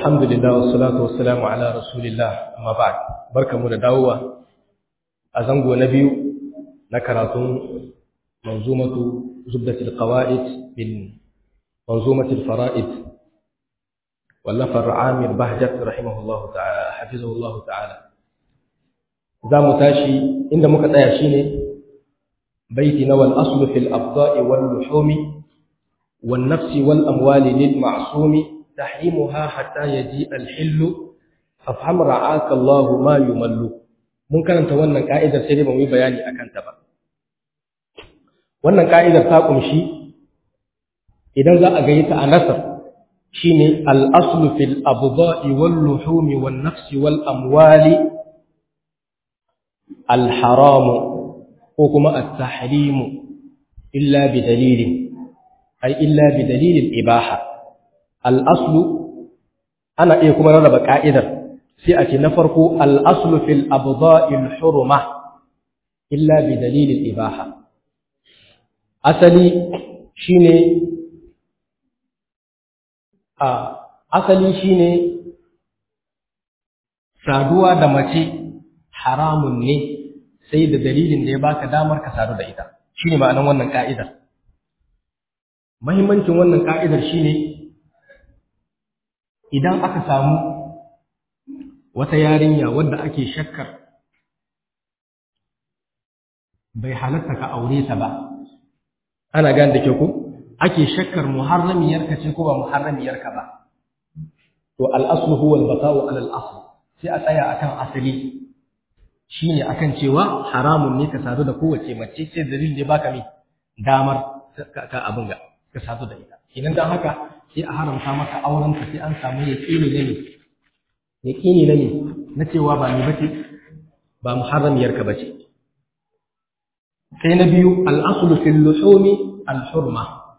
alhamdulillah wassalatu wassalamu ala rasulillah amma ba'd barkamu da dawowa a zango na biyu na karatun manzumatu zubdatul qawaid bin manzumatul fara'id wallafar amir bahjat rahimahullahu ta'ala hafizahullahu ta'ala za mu tashi inda muka tsaya shine baiti na wal aslu fil abda'i wal luhumi wan nafsi wal amwali lil ma'sumi تحريمها حتى يجيء الحل فافهم رعاك الله ما يمل mun karanta wannan ka'idar sai dai ba mu yi bayani akan ta ba wannan ka'idar ta kumshi idan za a ga ta a nasar shine al-aslu fil abda'i wal luhumi wan nafsi wal amwali al-haram ko kuma at-tahrim illa bi dalilin ay illa bi dalilin ibaha al'aslu ana iya kuma rarraba ƙa'idar sai a ce na farko al'aslu fil abda'il huruma illa bi dalilin ibaha asali shine a asali shine saduwa da mace haramun ne sai da dalilin da ya baka damar ka sadu da ita shine ma'anan wannan ka'idar muhimmancin wannan ka'idar shine idan aka samu wata yarinya wadda ake shakkar bai halatta ka aure ta ba ana gane da ke ku ake shakkar muharramiyarka ce ko ba muharramiyarka ba to al'aslu huwa al-bata'u ala al-asl sai a tsaya akan asali shine akan cewa haramun ne ka sadu da kowace mace sai dalilin da baka mi damar ka abin ga ka sadu da ita idan dan haka sai a haramta maka auren ka sai an samu yaqini ne yaqini ne na cewa ba ni bace ba muharramiyar ka bace sai na biyu al-aslu fil luhumi al-hurma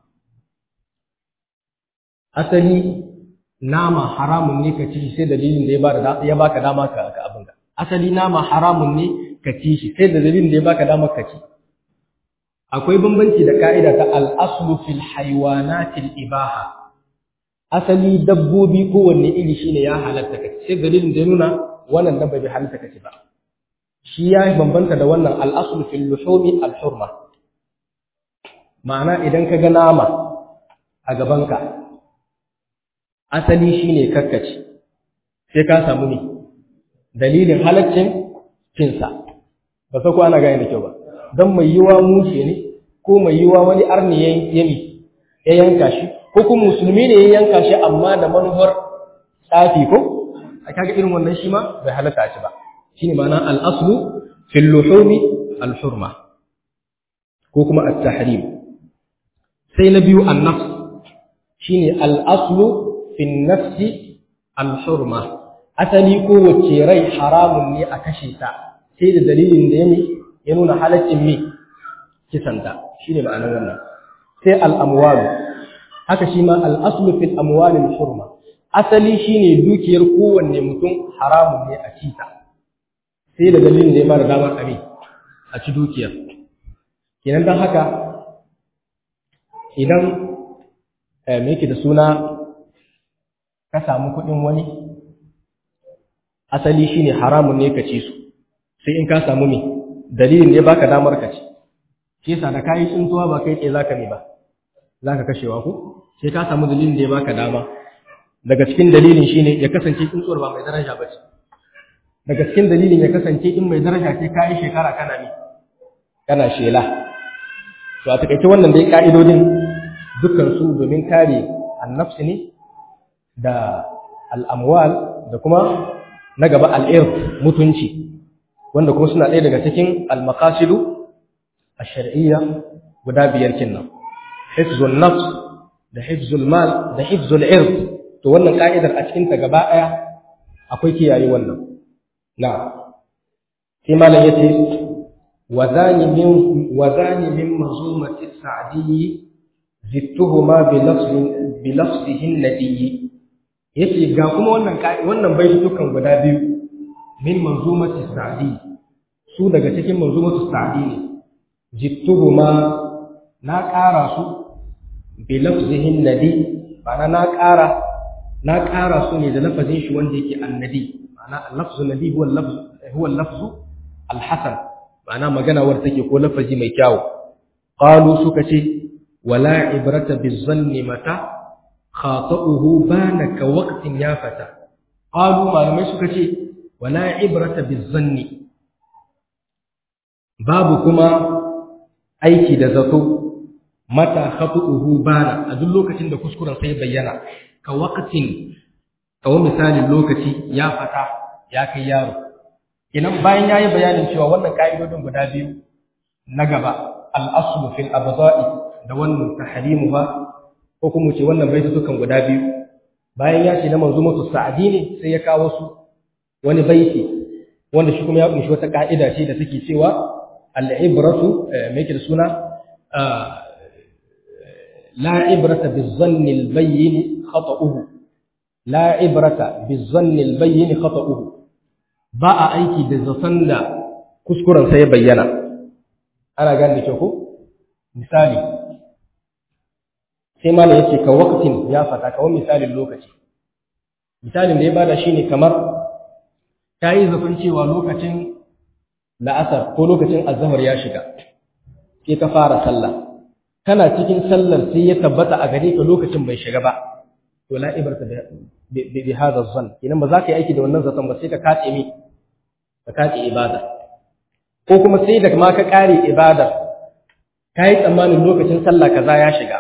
asali nama haramun ne ka ci sai dalilin da ya ba da ya baka dama ka ka abin ga asali nama haramun ne ka ci shi sai dalilin da ya baka dama ka ci akwai bambanci da ka'ida ta al-aslu fil hayawanatil ibaha asali dabbobi kowanne iri shine ya halatta kaci sai dalilin da ya nuna wannan dabba bai halatta kaci ba shi ya bambanta da wannan al-aslu fil luhumi al-hurma ma'ana idan ka ga nama a gabanka asali shine kakkaci sai ka samu ne dalilin halaccin cinsa ba sai ko ana gane da kyau ba dan mai yiwa mushe ne ko mai yiwa wani arni ya yanka shi ko kuma musulmi ne ya yanka shi amma da manufar tsafi ko a kaga irin wannan shi ma bai halatta shi ba shine ma'ana al-aslu fil luhumi al-hurma ko kuma at-tahrim sai na biyu an-nafs shine al-aslu fil nafsi al-hurma asali ko wacce rai haramun ne a kashe ta sai da dalilin da ya nuna halaccin me kisanta shine ma'anar wannan sai al-amwalu haka shi ma al'aslu fil amwalin hurma asali shine dukiyar kowanne mutum haramun ne a cita sai da dalilin da ya mara damar abi a ci dukiyar kenan don haka idan me yake da suna ka samu kuɗin wani asali shine haramun ne ka ci su sai in ka samu me dalilin da ya baka damar ka ci shi yasa da kayi tsuntuwa ba kai tsaye zaka ne ba zaka kashewa ko sai ka samu dalilin da ya baka dama daga cikin dalilin shine ya kasance tsuntsuwar ba mai daraja ba ce daga cikin dalilin ya kasance in mai daraja ce kayi shekara kana ne kana shela to a takaice wannan dai ka'idodin dukkan su domin kare annafsi ne da al'amwal da kuma na gaba al'irf mutunci wanda kuma suna ɗaya daga cikin al-maqasidu ash-shar'iyya guda biyar kinnan hifzun nafs da hifzul mal da hifzul ird to wannan ka'idar a cikin ta gaba daya akwai kiyaye wannan na sai malam yace wazani min wazani min mazumati sa'di zittuhuma bi lafzin bi lafzihin nabiyyi yace ga kuma wannan wannan baitukan guda biyu min manzumati sa'di su daga cikin manzumatu sa'di ne zittuhuma na ƙara su bilafzihin nadi ma'ana na ƙara na ƙara su ne da lafazin shi wanda yake annadi ma'ana lafzu nabi huwa lafzu huwa lafzu alhasan ma'ana magana wadda take ko lafazi mai kyau qalu suka ce wala ibrata bizanni mata khata'uhu bana ka waqtin ya fata qalu malamai suka ce wala ibrata bizanni babu kuma aiki da zato mata khata'uhu bana a duk lokacin da kuskuren sai bayyana ka waqtin kawo misalin lokaci ya fata ya kai yaro idan bayan yayi bayanin cewa wannan ka'idodin guda biyu na gaba al-aslu fil abda'i da wannan tahrimuha ko kuma ce wannan baitutukan guda biyu bayan ya ce na manzumatu sa'adi ne sai ya kawo su wani baiti wanda shi kuma ya kunshi wata ka'ida ce da take cewa al-ibratu me yake da suna la ibrata bizanni al-bayyin khata'uhu la ibrata bizanni al-bayyin khata'uhu ba a aiki da zaton da kuskuren sai ya bayyana ana gane da kyau ko misali sai mana yace ka waqtin ya fata kawai misalin lokaci misalin da ya bada shine kamar kai zafin cewa lokacin la'asar ko lokacin azhar ya shiga sai ka fara sallah kana cikin sallar sai ya tabbata a gare ka lokacin bai shiga ba to la ibrata bi bi hadha zan idan ba za ka yi aiki da wannan zaton ba sai ka kace mi ka kace ibada ko kuma sai da ma ka kare ibada kai tsammanin lokacin sallah kaza ya shiga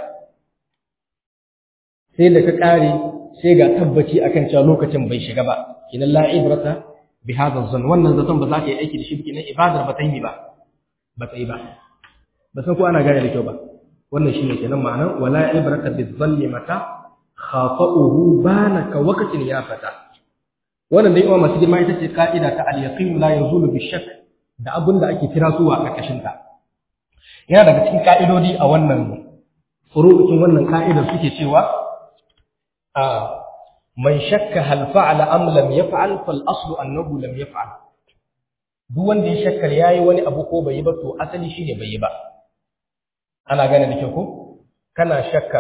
sai da ka kare sai ga tabbaci akan cewa lokacin bai shiga ba kinan la ibrata bi hadha zan wannan zaton ba za ka yi aiki da shi kinan ibadar ba ta yi ba ba ta yi ba ba san ko ana gane da kyau ba wannan shine kenan ma'anar wala ibrata bi dhanni mata khata'uhu bana ka waqtin ya fata wannan dai uwa masu girma ita ce ka'ida ta al-yaqin la yazulu bi shakk da abin da ake kira suwa a ƙarƙashin ta yana daga cikin ka'idodi a wannan furu'in wannan ka'idar suke cewa a man shakka hal fa'ala am lam yaf'al fal aslu annahu lam yaf'al duk wanda ya shakkar yayi wani abu ko bai yi ba to asali shine bai yi ba ana gane da kyau ko kana shakkar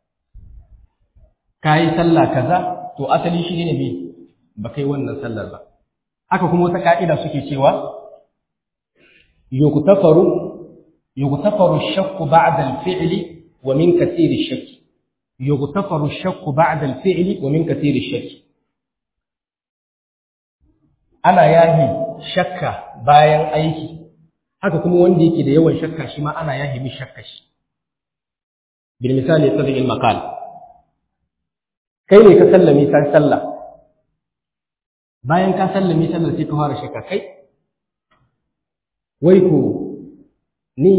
kayi sallah kaza to asali shi ne me ba kai wannan sallar ba haka kuma wata ka'ida suke cewa yuktafaru yuktafaru ash-shakku ba'da al-fi'li wa min kathiri ash-shakk yuktafaru ash-shakku ba'da al-fi'li wa min kathiri ash-shakk ana yahi shakka bayan aiki haka kuma wanda yake da yawan shakka shi ma ana yahi mi shakka shi bil misali sadiq al-maqal kai ne ka sallame san sallah bayan ka sallame sallar sai ka fara shakka kai wai ko ni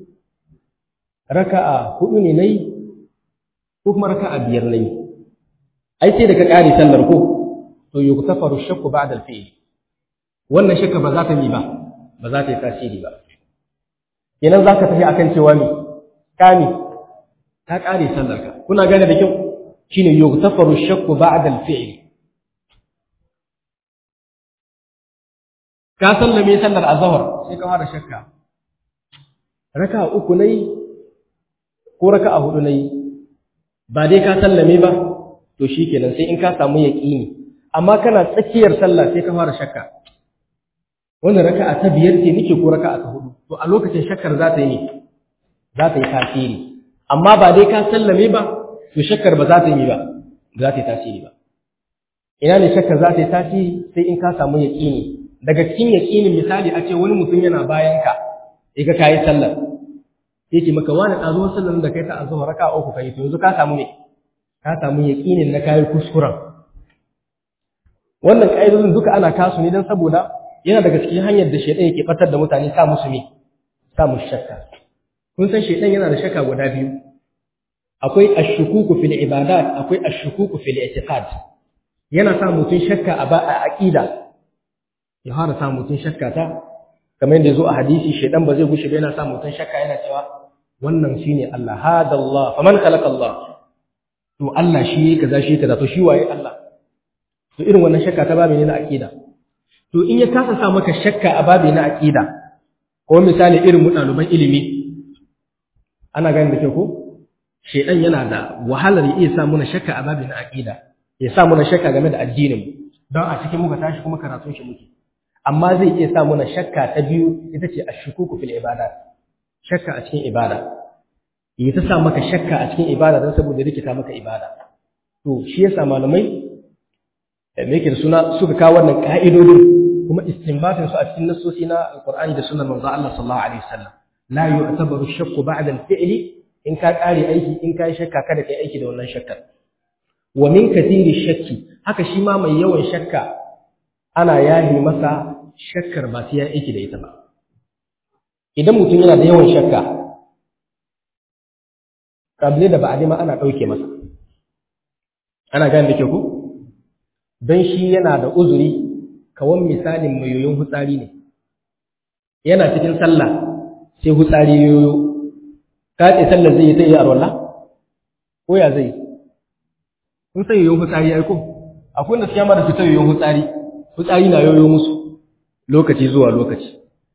raka'a hudu ne nayi ko kuma raka'a biyar nayi ai sai da ka kare sallar ko to yuktafaru shakku ba'da al-fi'l wannan shakka ba za ta yi ba ba za ta yi tasiri ba kenan za ka tafi akan cewa me kami ta kare sallar ka kuna gane da kyau shine yughtafaru shakku ba'da al-fi'l ka sallame sallar azhar sai ka fara shakka raka uku nayi ko raka hudu nayi ba dai ka sallame ba to shikenan sai in ka samu yaqini amma kana tsakiyar sallah sai ka fara shakka wannan raka'a ta biyar ce nake ko raka'a ta hudu to a lokacin shakkar za ta yi za ta yi tasiri amma ba dai ka sallame ba to shakkar ba za ta yi ba za ta yi tasiri ba ina ne shakkar za ta yi tasiri sai in ka samu yaƙini daga cikin yaƙinin misali a ce wani mutum yana bayan ka sai ka kayi sallar sai ce maka wani ɗazo sallar da kai ta azuwa raka uku kai to yanzu ka samu ne ka samu yaƙinin na kayi kuskuren wannan ƙa'idodin duka ana kasu ne don saboda yana daga cikin hanyar da shaidan yake batar da mutane sa musu ne sa musu shakka kun san shaidan yana da shakka guda biyu akwai ashukuku fil ibadat akwai ashukuku fil i'tiqad yana sa mutun shakka a ba a aqida ya fara sa mutun shakka ta kamar yadda zo a hadisi shaidan ba zai gushe ba yana sa mutun shakka yana cewa wannan shine Allah hada Allah faman khalaqa Allah to Allah shi yake kaza shi kaza to shi waye Allah to irin wannan shakka ta ba menene aqida to in ya kasa sa maka shakka a babi na aqida ko misali irin mu ɗaliban ilimi ana gani da kyau ko shedan yana da wahalar ya iya sa muna shakka a babi na aqida ya sa muna shakka game da addinin mu don a cikin muka tashi kuma karatun shi muke amma zai iya sa muna shakka ta biyu ita ce ashukuku fil ibadat shakka a cikin ibada ya ta sa maka shakka a cikin ibada don saboda rikita maka ibada to shi yasa malamai me yake da suna suka kawo wannan ka'idodin kuma istinbatin su a cikin nassosi na alqur'ani da sunnar manzo Allah sallallahu alaihi wasallam la yu'tabaru shakku ba'da al-fi'li in ka kare aiki in ka yi shakka kada kai aiki da wannan shakkar wa min kathiri shakki haka shi ma mai yawan shakka ana yahi masa shakkar ba sai ya aiki da ita ba idan mutum yana da yawan shakka kable da ba'adi ma ana ɗauke masa ana gane da ke ku don shi yana da uzuri kawan misalin mai yoyon hutsari ne yana cikin sallah sai hutsari yoyo ka ce sallar zai yi sai yi arwallah ko ya zai kun sai yoyon hutsari aiko akwai da suke ma da su ta yoyon hutsari hutsari na yoyo musu lokaci zuwa lokaci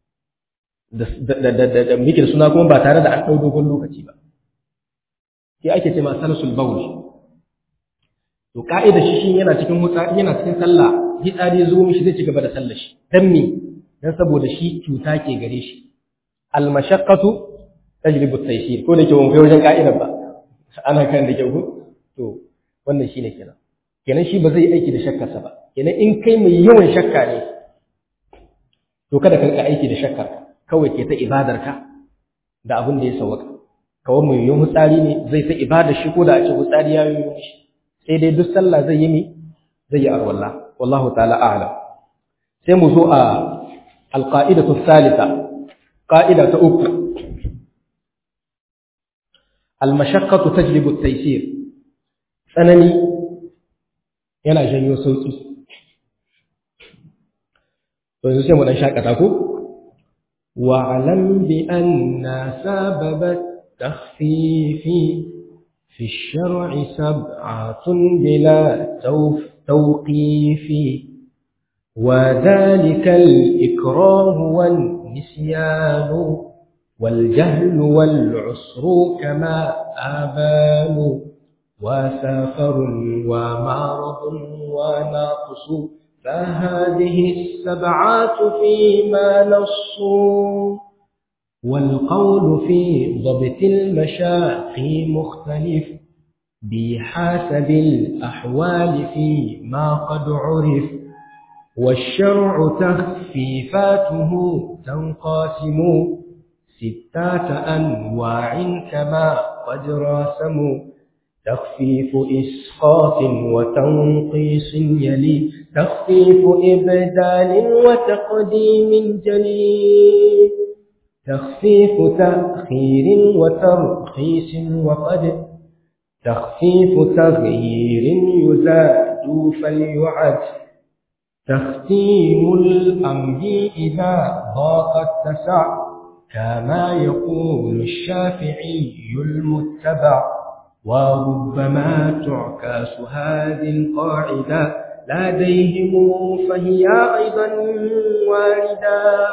da muke da suna kuma ba tare da an ɗau dogon lokaci ba sai ake ce ma salasul bawl to ka'ida shi shi yana cikin hutsari yana cikin sallah hitsari ya zo mishi zai ci gaba da sallar shi dan me dan saboda shi cuta ke gare shi al mashaqqatu tajlibu at-taysir ko da ke wani wajen ka'idar ba ana kan da kyau to wannan shine kenan kenan shi ba zai aiki da shakkarsa ba kenan in kai mai yawan shakka ne to kada ka rika aiki da shakkar kawai ke ta ibadarka da abin da ya sauka kawai mai yawan hutsari ne zai ta ibadar shi ko da a ce hutsari ya yi shi sai dai duk sallah zai yi mi zai yi arwalla wallahu ta'ala a'lam sai mu zo a alqa'idatu thalitha qa'ida ta uku al-mashaqqatu tajlibu at-taysir tsanani yana janyo sauki to yanzu sai mu dan shakata ko wa'lam bi anna sababat takhfifi في الشرع سبعة بلا توقيف وذلك الإكراه والنسيان والجهل والعسر كما آبان وسافر ومعرض وناقص فهذه السبعات فيما نصوا والقول في ضبط المشاق مختلف بحسب الأحوال فيما قد عرف والشرع تخفيفاته تنقاسم ستات أنواع كما قد راسموا تخفيف إسقاط وتنقيص يلي تخفيف إبدال وتقديم جليل تخفيف تأخير وترخيص وقد تخفيف تغيير يزاد فليعد تختيم الأمر إذا ضاق اتسع كما يقول الشافعي المتبع وربما تعكاس هذه القاعدة لديهم فهي أيضا واردة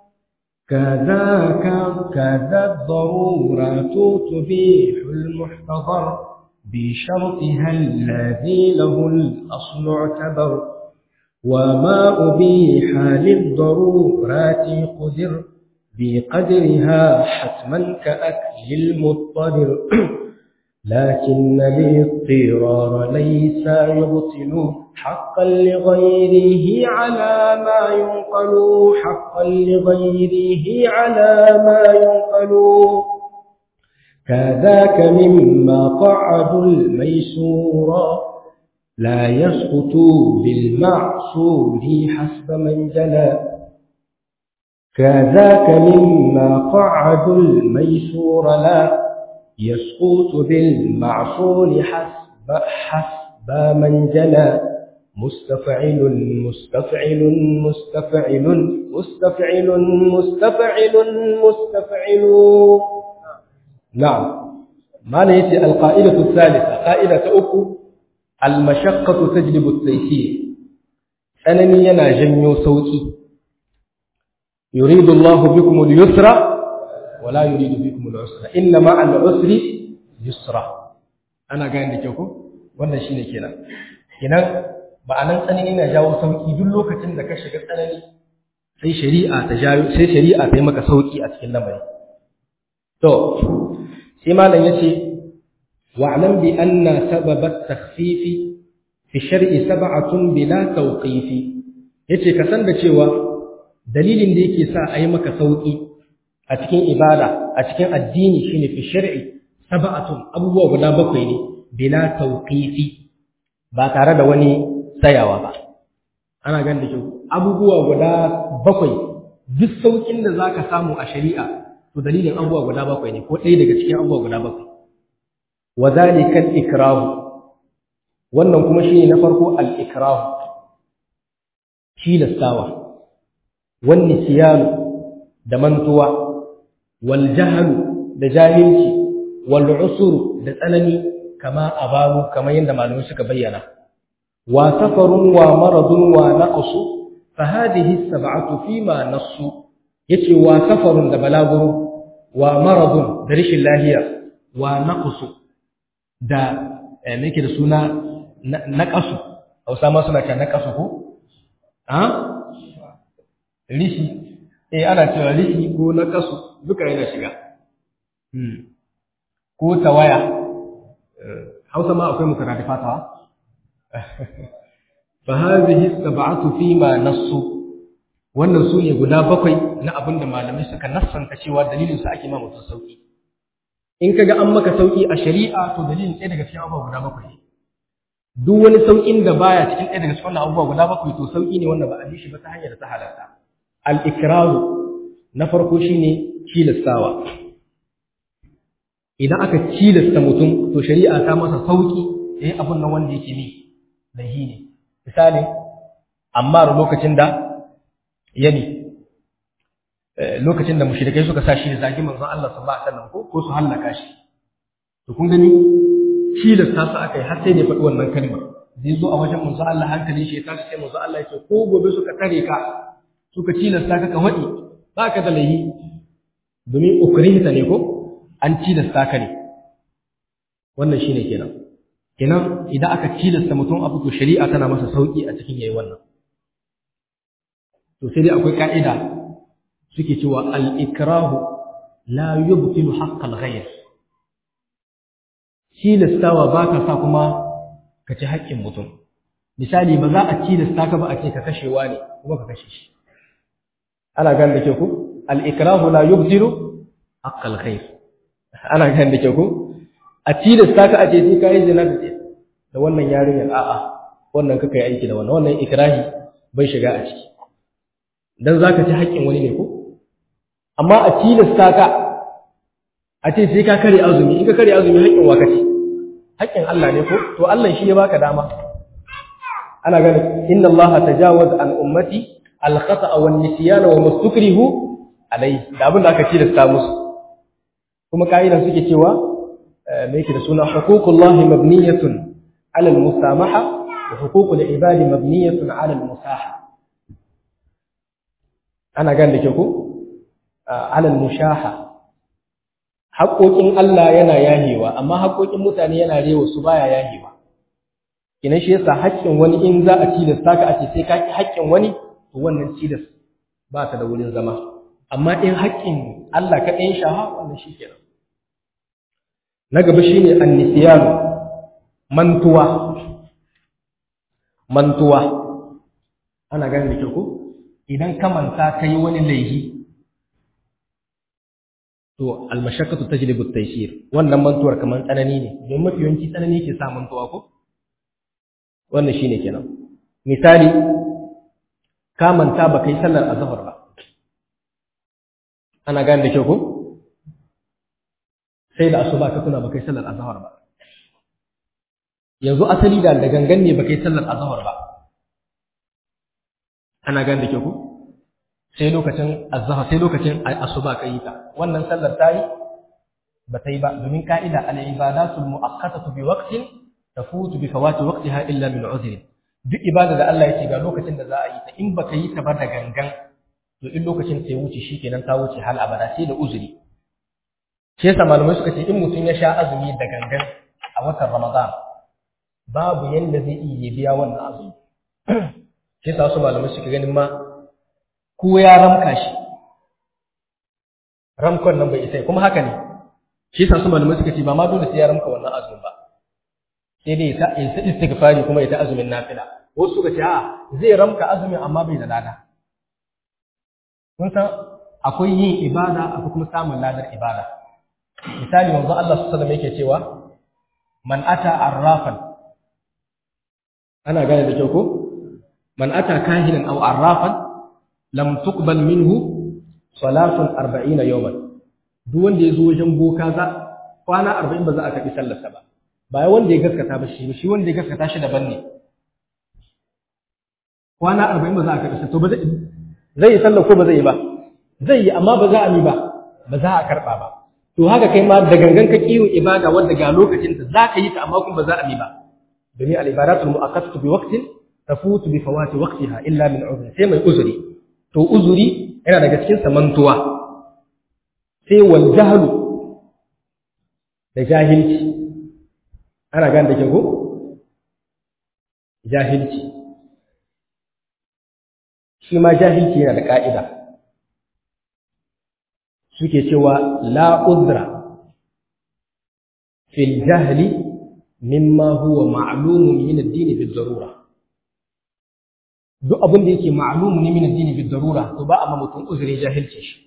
كذاك كذا الضرورات تبيح المحتضر بشرطها الذي له الأصل اعتبر وما أبيح للضرورات قدر بقدرها حتما كأكل المضطر لكن الاضطرار ليس يبطل حقا لغيره على ما ينقل حقا لغيره على ما ينقل كذاك مما قعد الميسورا لا يسقط بالمعصور حسب من جلى كذاك مما قعد الميسور لا يسقط بالمعصور حسب حسب من جلى مستفعل مستفعل مستفعل مستفعل مستفعل مستفعل نعم ما نيتي القائدة الثالثة قائدة أكو المشقة تجلب التيسير أنني ينا جنيو صوتي يريد الله بكم اليسر ولا يريد بكم العسر إن مع العسر يسرا أنا قاعد لكيكم wannan shine kenan kenan ma'anan tsanani na jawo sauki duk lokacin da ka shiga tsanani sai shari'a ta jawo sai shari'a ta yi maka sauki a cikin lamari to sai malam yace wa'lam bi anna sabab at-takhfif fi shar'i sab'atun bila tawqif yace ka san da cewa dalilin da yake sa a yi maka sauki a cikin ibada a cikin addini shine fi shar'i sab'atun abubuwa guda bakwai ne bila tawqifi ba tare da wani tsayawa ba ana gan da kyau abubuwa guda bakwai duk saukin da zaka samu a shari'a to dalilin abubuwa guda bakwai ne ko ɗaya daga cikin abubuwa guda bakwai wa zalika al-ikrahu wannan kuma shine na farko al-ikrahu tilastawa wan nisyanu da mantuwa wal jahlu da jahilci wal usuru da tsanani kama ababu kamar yadda malamai suka bayyana wa safarun wa maradun wa naqsu fa hadhihi sab'atu fima nassu yace wa safarun da balaguru wa maradun da rishin lahiya wa naqsu da me yake da suna naqasu Hausa ma suna kan naqasu ko ha rishi eh ana cewa rishi ko naqasu duka yana shiga hmm ko tawaya hausa ma akwai mutaradifata fa hadhihi sab'atu fi ma nassu wannan su ne guda bakwai na abin da malamai suka nassanta cewa dalilin sa ake ma mutum sauki in kaga an maka sauki a shari'a to dalilin ɗaya daga cikin abubuwa guda bakwai ne duk wani saukin da baya cikin ɗaya daga cikin abubuwa guda bakwai to sauki ne wanda ba a bi shi ba ta hanyar ta halarta al-ikraru na farko shine tilastawa idan aka cilasta mutum to shari'a ta masa sauki eh abun nan wanda yake ne lahi ne misali amma lokacin da yani lokacin da mushrikai suka sa shi da zagi manzon Allah sallallahu alaihi wasallam ko ko su hallaka shi to kun gani cilasta su aka yi har sai da faɗi wannan kalma zai zo a wajen manzon Allah hankali shi ya tashi sai manzon Allah ya ce ko gobe suka tare ka suka cilasta ka ka faɗi ba ka da lahi domin ukrihita ne ko an tilasta ka ne wannan shine kenan kenan idan aka tilasta mutum abu to shari'a tana masa sauki a cikin yayi wannan to sai dai akwai ka'ida suke cewa al-ikrahu la yubtilu haqq al-ghayr tilastawa ba ka sa kuma ka ci haƙƙin mutum misali ba za a tilasta ka ba a ce ka kashewa ne kuma ka kashe shi ana gane da ke ku al-ikrahu la yubtilu haqq al-ghayr ana gan da ke ku a tilasta ka a ce sai kai zina da da wannan yarinyar a'a wannan kaka yi aiki da wannan wannan ikrahi bai shiga a ciki dan zaka ci haƙƙin wani ne ko amma a tilasta ka a ce sai ka kare azumi in ka kare azumi haƙƙin wa kace haƙƙin Allah ne ko to Allah shi ya baka dama ana ganin inna Allah tajawaza an ummati al-khata'a wan nisyana wa mastukrihu alai da abin da aka tilasta musu kuma ka'idan suke cewa me yake da suna huququllahi mabniyatun 'ala al-musamaha wa huququl ibadi mabniyatun 'ala al-musaha ana gan da ke ku 'ala al-mushaha haƙoƙin Allah yana yahewa amma haƙoƙin mutane yana rewa su baya yahewa kina shi yasa haƙƙin wani in za a tilasta ka a ce sai ka ki haƙƙin wani to wannan tilas ba ta da wurin zama amma in haƙƙin Allah ka ɗayan shaha wannan shi kenan na gaba shi ne annisiyanu mantuwa mantuwa ana gani da kyau ko idan ka manta ka yi wani laihi to almashakatu tajlibu at-taysir wannan mantuwar kamar tsanani ne don mafi yawanci tsanani ke sa mantuwa ko wannan shine kenan misali ka manta ba kai sallar azhar ba ana gani da kyau ko sai da asuba ka tuna ba kai sallar azhar ba yanzu asali da da gangan ne ba kai sallar azhar ba ana gane da ke ku sai lokacin azhar sai lokacin asuba kai ta wannan sallar ta yi ba ta yi ba domin ka'ida al ibadatul muakkatatu bi waqtin tafutu bi fawati waqtiha illa min uzri duk ibada da Allah yake ga lokacin da za a yi ta in baka yi ta ba da gangan to in lokacin ta ya wuce shikenan ta wuce hal abada sai da uzuri shi yasa malamai suka ce in mutum ya sha azumi da gangan a watan Ramadan babu yanda zai iya biya wannan azumi shi sa su malamai suke ganin ma ko ya ramka shi ramkon nan bai isa kuma haka ne shi sa su malamai suka ce ba ma dole sai ya ramka wannan azumin ba sai dai ya ta istighfari kuma ya ta azumin nafila wasu suka ce a zai ramka azumin amma bai da lada kun san akwai yin ibada akwai kuma samun ladar ibada misali manzo Allah sallallahu alaihi wasallam yake cewa man ata arrafan ana gane da kyau ko man ata kahinan aw arrafan lam tuqbal minhu salatun 40 yawman duk wanda ya zo wajen boka za kwana 40 ba za a karbi sallarsa ba ba wanda ya gaskata ba shi shi wanda ya gaskata shi daban ne kwana 40 ba za a karbi to ba zai zai yi sallar ko ba zai yi ba zai yi amma ba za a yi ba ba za a karba ba to haka kai ma da gangan ka kiyo ibada wanda ga lokacin ta za ka yi ta amma kuma ba za a yi ba domin al-ibadatul mu'akkadatu bi waqtin tafutu bi fawati waqtiha illa min uzri sai mai uzuri to uzuri yana daga cikin samantuwa sai wal jahlu da jahilci ana gane da ke ko jahilci shi ma jahilci yana da ka'ida suke cewa la udra fil jahli mimma huwa ma'lumun min ad-din bil darura duk abin da yake ma'lumun min ad-din bil darura to ba amma mutum uzuri jahilci shi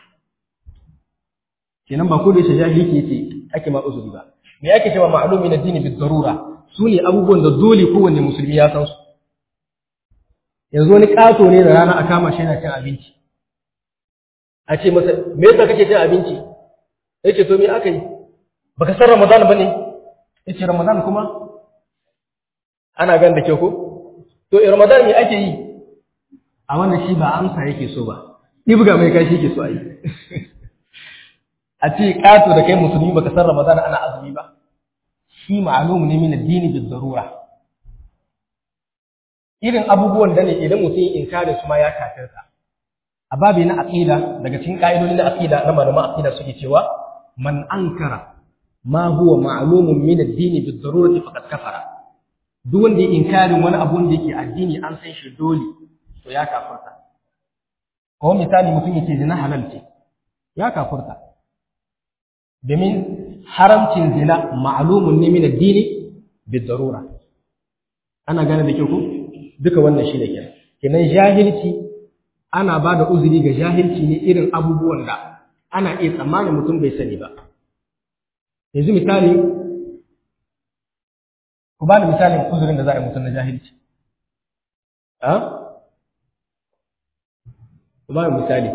kenan ba ko da shi jahilci yake ake ma uzuri ba me yake cewa ma'lumun min ad-din bil darura sune abubuwan da dole kowanne musulmi ya san su yanzu wani kato ne da rana a kama shi yana cin abinci a ce masa me yasa kake cin abinci yace to me aka yi baka san ramadan bane yace ramadan kuma ana gan da ke ko to ramadan me ake yi a wannan shi ba amsa yake so ba ibga mai kashi yake so a yi a ce kato da kai musulmi baka san ramadan ana azumi ba shi ma'lumu ne min addini bil darura irin abubuwan da ne idan mutum inkarin su ma ya kafirta a babi na aqida daga cikin ka'idodi na aqida na malaman aqida suke cewa man ankara ma huwa ma'lumun min ad-din bi darurati faqad kafara duk wanda ya inkarin wani abu da yake addini an san shi dole to ya kafirta ko misali mutum yake zina halal ce ya kafirta domin haramcin zina ma'lumun ne min ad-din bi darura ana gane da kyau ko duka wannan shi da kenan kenan jahilci ana ba da uzuri ga jahilci ne irin abubuwan da ana iya tsammanin mutum bai sani ba yanzu misali ku ba da misalin uzurin da za a yi mutum na jahilci a ku ba da misali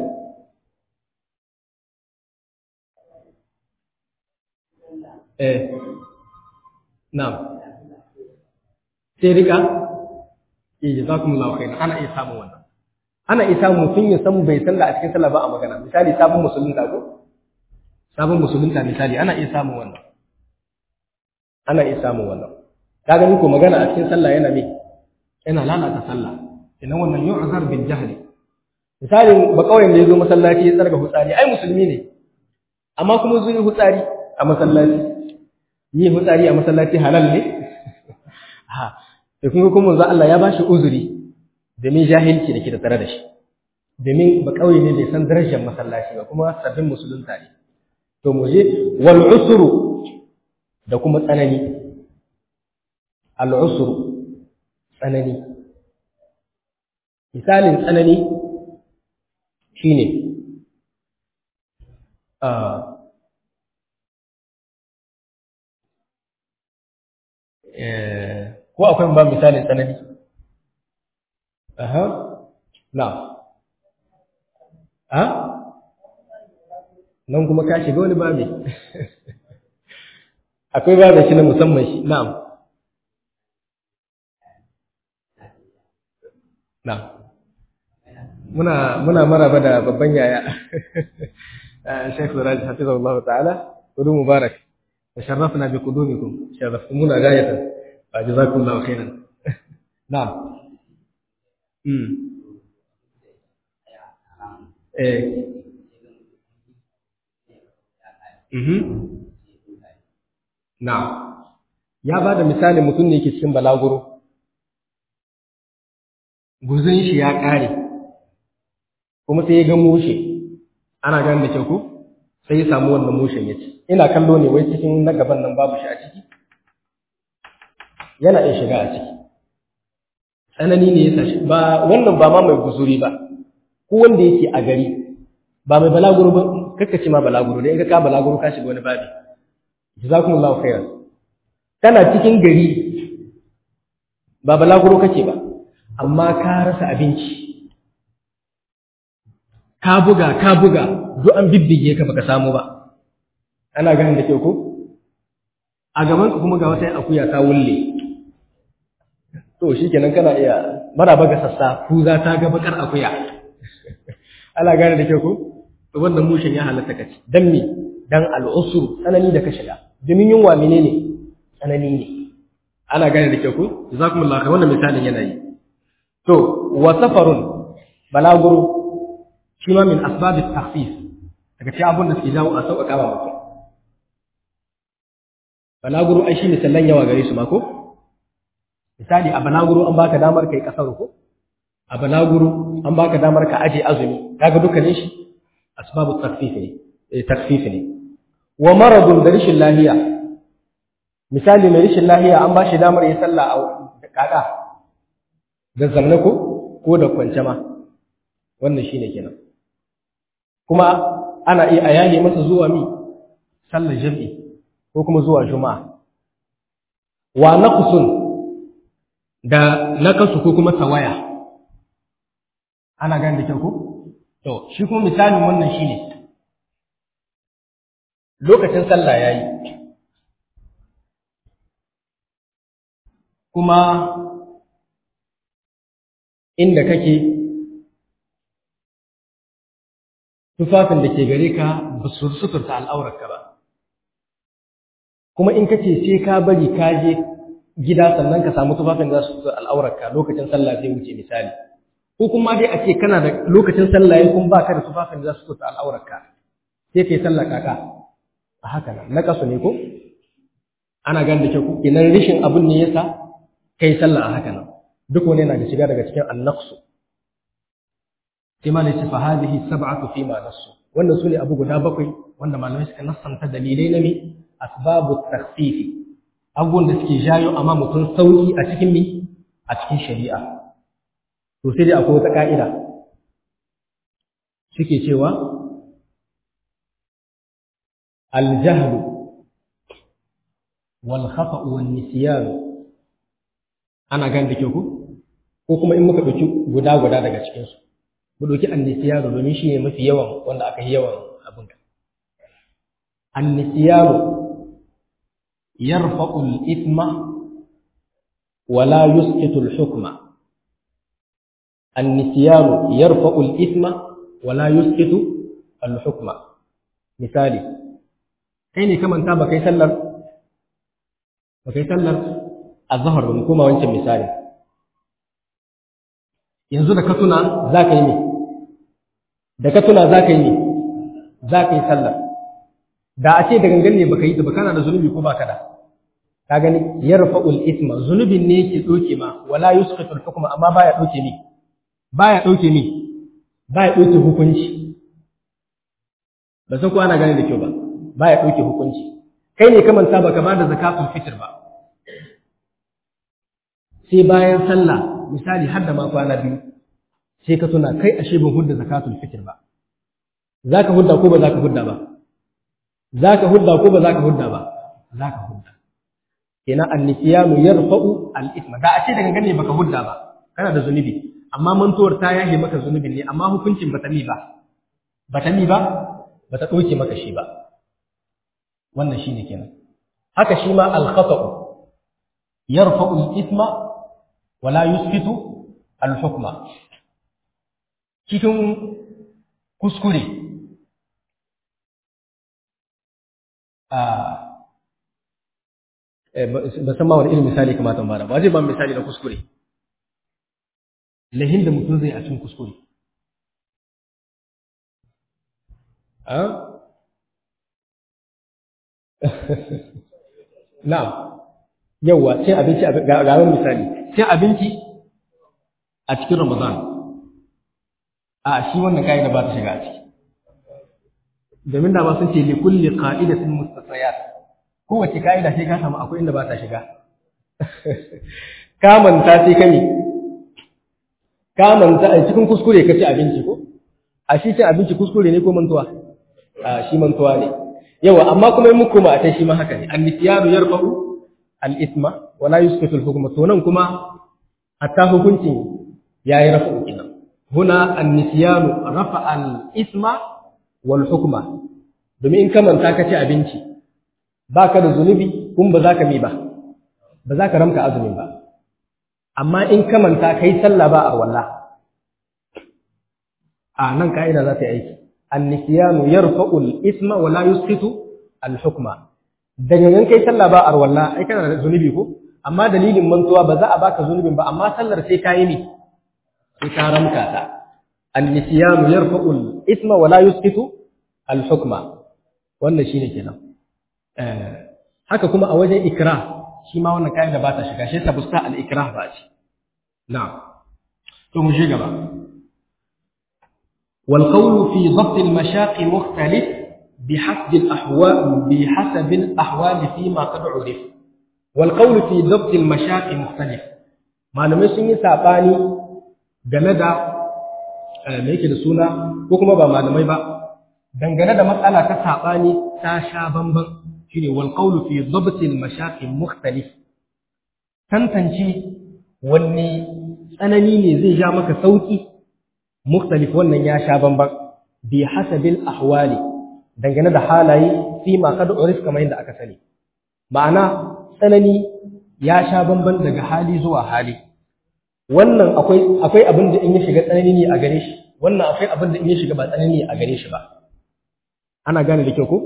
eh na'am sai rika eh jazakumullahu khairan ana iya samun wannan ana iya samun mutum ya san bai sallah a cikin sallah ba a magana misali sabon musulunta ko sabon musulunta misali ana iya samun wannan ana iya samun wannan ka gani ko magana a cikin sallah yana me yana lalata sallah idan wannan yu'zar bil jahli misali ba kauyen da yazo masallaci ya tsarga hutsari ai musulmi ne amma kuma zuwa hutsari a masallaci yi hutsari a masallaci halal ne ha da kuma kuma manzo Allah ya bashi uzuri domin jahilci da ke da tare da shi domin ba kauye ne bai san darajar masallaci ba kuma sabbin musulunta ne to mu je wal usru da kuma tsanani al usru tsanani misalin tsanani shine uh, eh, ko akwai ba misalin tsanani aha na a nan kuma ka shiga wani babi akwai babin shi na musamman shi na'am na'am muna muna maraba da babban yaya Sheikh Suraj hafizahullah ta'ala kudu mubarak تشرفنا بقدومكم شرفتمونا غاية فجزاكم الله خيرا نعم امم eh mhm na'am ya ba da misali mutum ne yake cikin balaguro guzun shi ya ƙare kuma sai ya ga mushe ana gane da kyau ko sai ya samu wannan mushen ya ci ina kallo ne wai cikin na gaban nan babu shi a ciki yana iya shiga a ciki tsanani ne ya sashi ba wannan ba ma mai guzuri ba ko wanda yake a gari ba mai balaguro ba kakka ce ma balaguro dai in ka ka balaguro ka shiga wani babi jazakumullahu khairan kana cikin gari ba balaguro kake ba amma ka rasa abinci ka buga ka buga duk an bibbige ka baka samu ba ana ganin da kyau ko a gaban ka kuma ga wata akuya ta wulle to shikenan kana iya maraba ga sassa ku za ta ga bakar akuya ana gane da kyau ko to wannan mushin ya halatta kaci dan me dan al'usru tsanani da ka shiga domin yunwa menene tsanani ne ana gane da kyau ko jazakumullahu khair wannan misalin yana yi to wa safarun balaguro shi ma min asbabit takhfif daga cikin abun da suke jawo a sauƙaƙa ba mutum balaguro ai shi misalan yawa gare su ma ko misali a balaguro an baka damar kai kasar ko a balaguro an baka damar ka aje azumi kaga dukkanin shi asbabu takhfif ne eh takhfif ne wa maradun da rishin lahiya misali mai rishin lahiya an ba shi damar ya sallah a kaka da zamna ko ko da kwance ma wannan shine kenan kuma ana iya ayani masa zuwa mi sallar jami'i ko kuma zuwa juma'a wa naqsun da naqsu ko kuma tawaya ana gane da kyau ko to shi kuma misalin wannan shine lokacin sallah yayi kuma inda kake tufafin da ke gare ka ba su suturta al'aurarka ba kuma in kace sai ka bari ka je gida sannan ka samu tufafin da za su suturta al'aurarka lokacin sallah zai wuce misali ko kuma dai a ce kana da lokacin sallah yayin kuma baka da tufafin da za su suturta al'aurarka sai kai sallah kaka a haka nan na kasu ne ko ana gane da kyau kenan rishin abun ne yasa kai sallah a haka nan duk wani yana da shiga daga cikin annaqsu sai ma ne ce fa hadhihi sab'atu fi ma nassu wannan sune abu guda bakwai wanda malamai suka nassanta dalilai na mi asbabu takhfif abubuwan da suke jayo amma mutum sauki a cikin mi a cikin shari'a to sai dai akwai wata ka'ida suke cewa الجهل والخطأ والنسيان ana gan da ke ku ko kuma in muka ɗauki guda guda daga cikinsu mu ɗauki annisiyanu domin shi ne mafi yawan wanda aka yi yawan abin ka annisiyanu yarfa'u al-ithma wa la yusqitu al-hukma annisiyanu yarfa'u al-ithma wa la yusqitu al-hukma misali kai ne kamanta ba kai sallar ba kai sallar azhar ba mu koma wancan misali yanzu da ka tuna za ka yi ne da ka tuna za ka yi ne za ka yi sallar da a ce da gangan ne baka yi ta ba kana da zunubi ko baka da ka gani yarfa'ul isma zunubin ne yake doke ma wala yusqitul hukma amma baya doke ni baya doke ni baya doke hukunci ba san ko ana gane da kyau ba baya doke hukunci kai ne ka manta baka ba da zakatul fitr ba sai bayan sallah misali har da ma kwana biyu sai ka tuna kai ashe ban hudda zakatul fitr ba zaka hudda ko ba zaka hudda ba zaka hudda ko ba zaka hudda ba zaka hudda kenan annisiyanu yarfa'u al-ithma da a ce daga gane baka hudda ba kana da zunubi amma mantuwar ta yahe maka zunubin ne amma hukuncin bata mi ba bata mi ba bata doke maka shi ba wannan shine kenan haka shi ma al-khata'u yarfa'u al-ithma wala yusfitu al-hukma cikin kuskure ba san ma wani irin misali kamata ba ba zai ba misali na kuskure lahin da mutum zai a cikin kuskure na'am yawa cin abinci ga wani misali cin abinci a cikin ramadan a shi wannan ka'ida ba ta shiga a ciki domin da ba sun ce likulli qa'idatin mustasayat kowace ka'ida sai ka samu akwai inda ba ta shiga ka manta sai kame ka manta a cikin kuskure ka ci abinci ko a shi cin abinci kuskure ne ko mantuwa a shi mantuwa ne yawa amma kuma muku ma ta shi ma haka ne an-nisyanu yarfa'u al-ithma wa la yusqitu al-hukma to nan kuma hatta hukuncin yayi rafa'u kenan huna an-nisyanu rafa'a al-ithma wal hukma domin in ka manta ka ci abinci baka da zunubi kun ba za ka mi ba ba za ka ramka azumin ba amma in ka manta kai sallah ba a walla a nan ka'ida za ta yi aiki an-nisyanu yarfa'u al-ithma wa la yusqitu al-hukma daga nan kai sallah ba a walla ai kana da zunubi ko amma dalilin mantuwa ba za a baka zunubin ba amma sallar sai ka yi ne sai ka ramka ta an-nisyanu yarfa'u al-ithma wa la yusqitu al-hukma wannan shine kenan eh haka kuma a wajen ikrah shi ma wannan kayan da ba ta shiga shi ta busta al-ikrah ba ce na'am to mu shiga ba wal qawlu fi dhabt al-mashaq mukhtalif بحسب الأحوال بحسب الأحوال فيما قد عرف والقول في ضبط المشاق مختلف malamai sun yi saɓani game da me yake da suna ko kuma ba malamai ba dangane da matsala ta saɓani ta sha bamban shine wal qawlu fi dhabt al mashaq mukhtalif tantance wanne tsanani ne zai ja maka sauki mukhtalif wannan ya sha bamban bi hasabil ahwali dangane da halaye fi ma kad urif kamar yadda aka sani ma'ana tsanani ya sha bamban daga hali zuwa hali wannan akwai akwai abin da in ya shiga tsanani ne a gare shi wannan akwai abin da in ya shiga ba tsanani ne a gare shi ba ana gane da kyau ko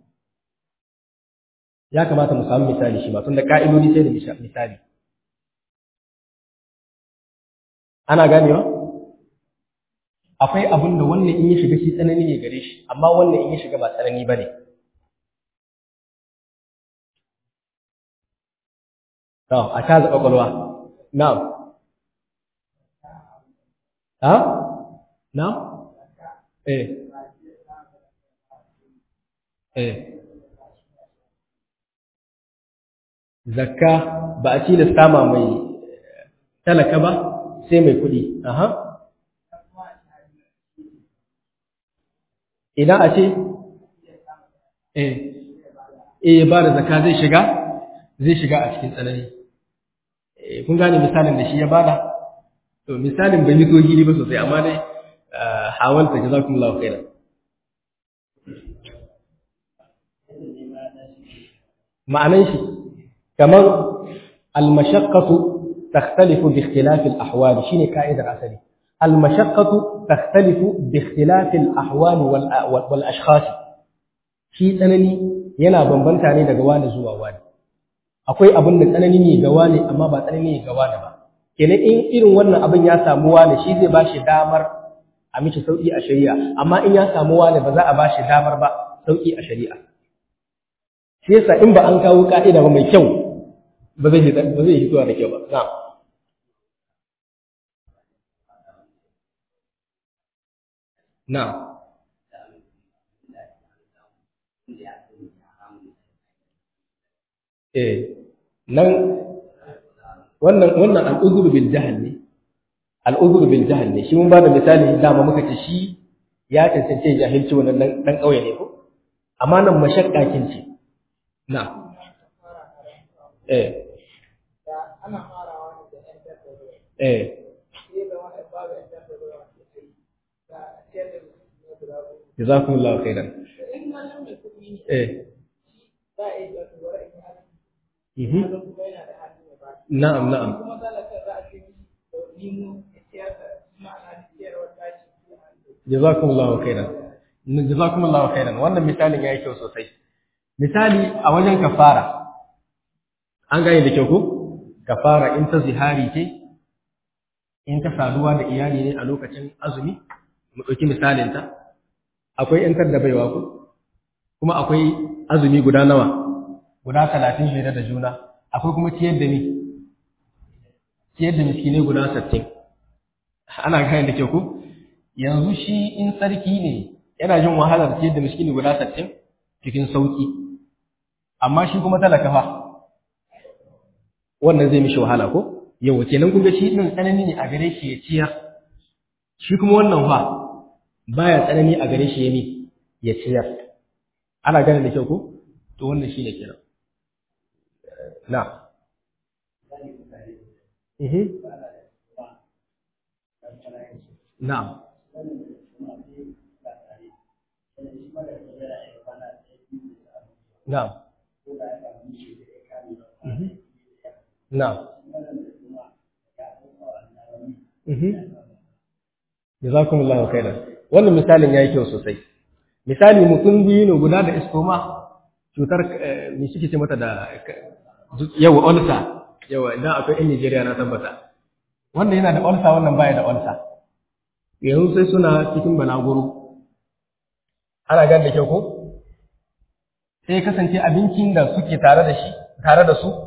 ya kamata mu samu misali shi ba tunda ka'idodi sai da misali ana ganewa akwai abin da wannan in ya shiga shi tsanani ne gare shi amma wannan in ya shiga ba tsanani ba ne to a ta zaɓa ƙwaƙwalwa na'am ha na'am eh eh zakka ba a tilasta ma mai talaka ba sai mai kuɗi aha idan a ce eh eh ba da zakka zai shiga zai shiga a cikin tsanani eh kun gane misalin da shi ya bada to misalin bai mito gili ba sosai amma dai hawalta jazakumullahu khairan ma'anan shi kamar al-mashaqqatu takhtalifu bi ikhtilafi al-ahwal shine ka'idar asali المشقة تختلف باختلاف الأحوال والأشخاص shi tsanani yana bambanta ne daga wani zuwa wani akwai abin da tsanani ne ga wani amma ba tsanani ne ga wani ba kenan in irin wannan abin ya samu wani shi zai ba shi damar a mishi sauki a shari'a amma in ya samu wani ba za a ba shi damar ba sauki a shari'a shi yasa in ba an kawo ka'ida ba mai kyau ba zai ba zai hitowa da kyau ba na'am Na'am. Eh, nan wannan wannan al'uzur bil jahl ne. Al'uzur bil jahl ne. Shi mun ba da misali dama muka ce shi ya cancance jahilci wannan dan dan kauye ne ko? Amma nan mashakka kin ce. Na. Eh. ana farawa da ɗan tattaro. Eh. Sai da wani babu ɗan tattaro da ciyar da mutum guda goma. Jazakumullahu khairan. In wannan mai kuɗi ne, Eh. za a iya cewa to bari in yi azumi. Mhm. Azumi kuma yana da hali mai ba. Na'am, na'am. Kuma talaka za a ce mishi to nemo ya ciyar da ma'ana ciyarwar tashi ko an zo. jazakumullahu khairan jazakumullahu khairan wannan misalin yayi kyau sosai misali a wajen kafara an gane da kyau ko kafara in ta zihari ce in ta saduwa da iyali ne a lokacin azumi mu ɗauki misalin ta akwai in da baiwa ko kuma akwai azumi guda nawa guda talatin jere da juna akwai kuma ciyar da ni ciyar da miskinai guda sattin ana gane da kyau ko yanzu shi in sarki ne yana jin wahalar ciyar da miskini guda sattin cikin sauki amma shi kuma talaka fa wannan zai mishi wahala ko yawa kenan kun ga shi din tsanani ne a gare shi ya ciyar shi kuma wannan fa baya tsanani a gare shi ya mi ya ciyar ana gane da kyau ko to wannan shine kenan na mhm na'am na'am mhm na'am mhm jazakumullahu khairan wannan misalin yayi kyau sosai misali mutum biyu ne guda da istoma cutar me suke ce mata da yawa ulsa yawa idan akwai yan Nigeria na tabbata wannan yana da ulsa wannan baya da ulsa yanzu sai suna cikin balaguro ana gan da kyau ko sai kasance abincin da suke tare da shi tare da su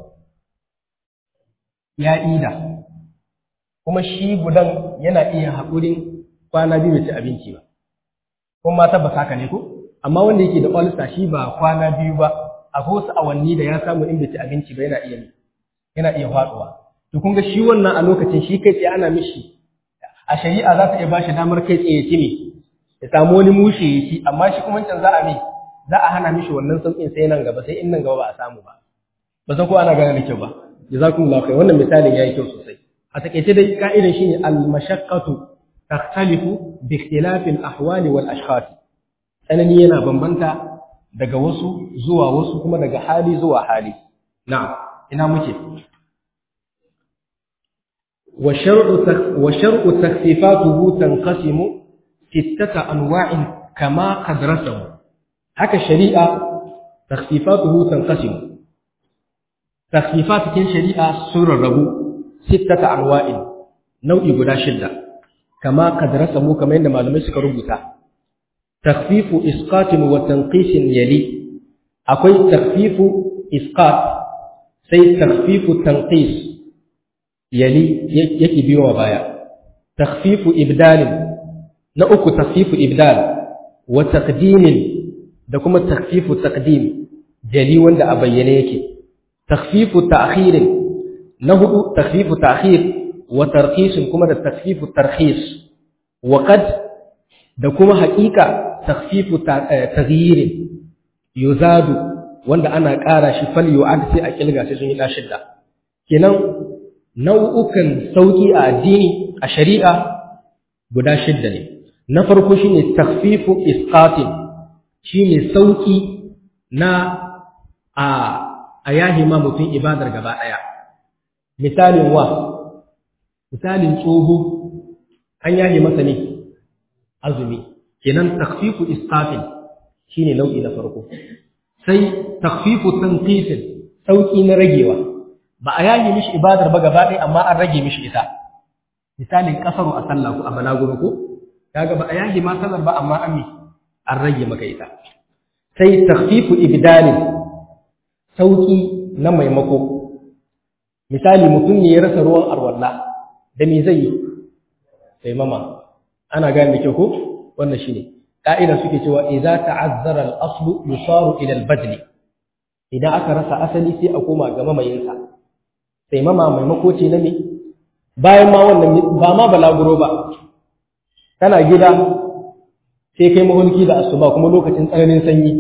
ya ida kuma shi gudan yana iya haƙurin kwana biyu bai ci abinci ba kuma ma tabbas haka ne ko amma wanda yake da ulcer shi ba kwana biyu ba akwai wasu awanni da ya samu in bai ci abinci ba yana iya yana iya faduwa to kun ga shi wannan a lokacin shi kai tsaye ana mishi a shari'a za ta iya bashi damar kai tsaye ya ci ne ya samu wani mushe ya ci amma shi kuma wancan za a mai za a hana mishi wannan sauƙin sai nan gaba sai in nan gaba ba a samu ba ba san ko ana gane da kyau ba jazakumullahu khair wannan misalin yayi kyau sosai a takeice dai ka'idan shine al-mashaqqatu takhtalifu bi ikhtilafi al-ahwali wal ashkhas tsanani yana bambanta daga wasu zuwa wasu kuma daga hali zuwa hali na'am ina muke wa shar'u wa shar'u takhfifatuhu tanqasimu sittata anwa'in kama qad rasamu haka shari'a takhfifatuhu tanqasimu takhfifat cikin shari'a sun rarrabu sittata anwa'in nau'i guda shidda kama qad rasamu kamar yadda malamai suka rubuta takhfifu isqatin wa tanqisin yali akwai takhfifu isqat sai takhfifu tanqis yali yake biyo wa baya takhfifu ibdalin na uku takhfifu ibdal wa taqdimin da kuma takhfifu taqdim jali wanda a bayyane yake takhfifu ta'khirin na hudu takhfifu ta'khir wa tarkhisin kuma da takhfifu tarkhis wa qad da kuma haƙiƙa takhfifu taghyirin yuzadu wanda ana ƙara shi fal yu'ad sai a kilga sai sun yi shidda kenan nau'ukan sauki a addini a shari'a guda shidda ne na farko shine takhfifu isqatin shine sauki na a a yahi ma mutum ibadar gaba daya misalin wa misalin tsoho an yahi masa ne azumi kenan takhfifu isqatin shine nau'i na farko sai takhfifu tanqisin sauki na ragewa ba a yayi mishi ibadar ba gaba ɗaya amma an rage mishi ita misalin kasaru a sallah ko a balaguro ko kaga ba a yayi ma sallar ba amma an mi an rage maka ita sai takhfifu ibdalin sauki na maimako misali mutum ne ya rasa ruwan arwalla da me zai yi sai mama ana gane da kyau ko wannan shine ka'ida suke cewa idza ta'azzara al-aslu yusaru ila al-badli idan aka rasa asali sai a koma ga mamayinsa sai mama maimako ce na me bayan ma wannan ba ma balaguro ba kana gida sai kai mahulki da asuba kuma lokacin tsananin sanyi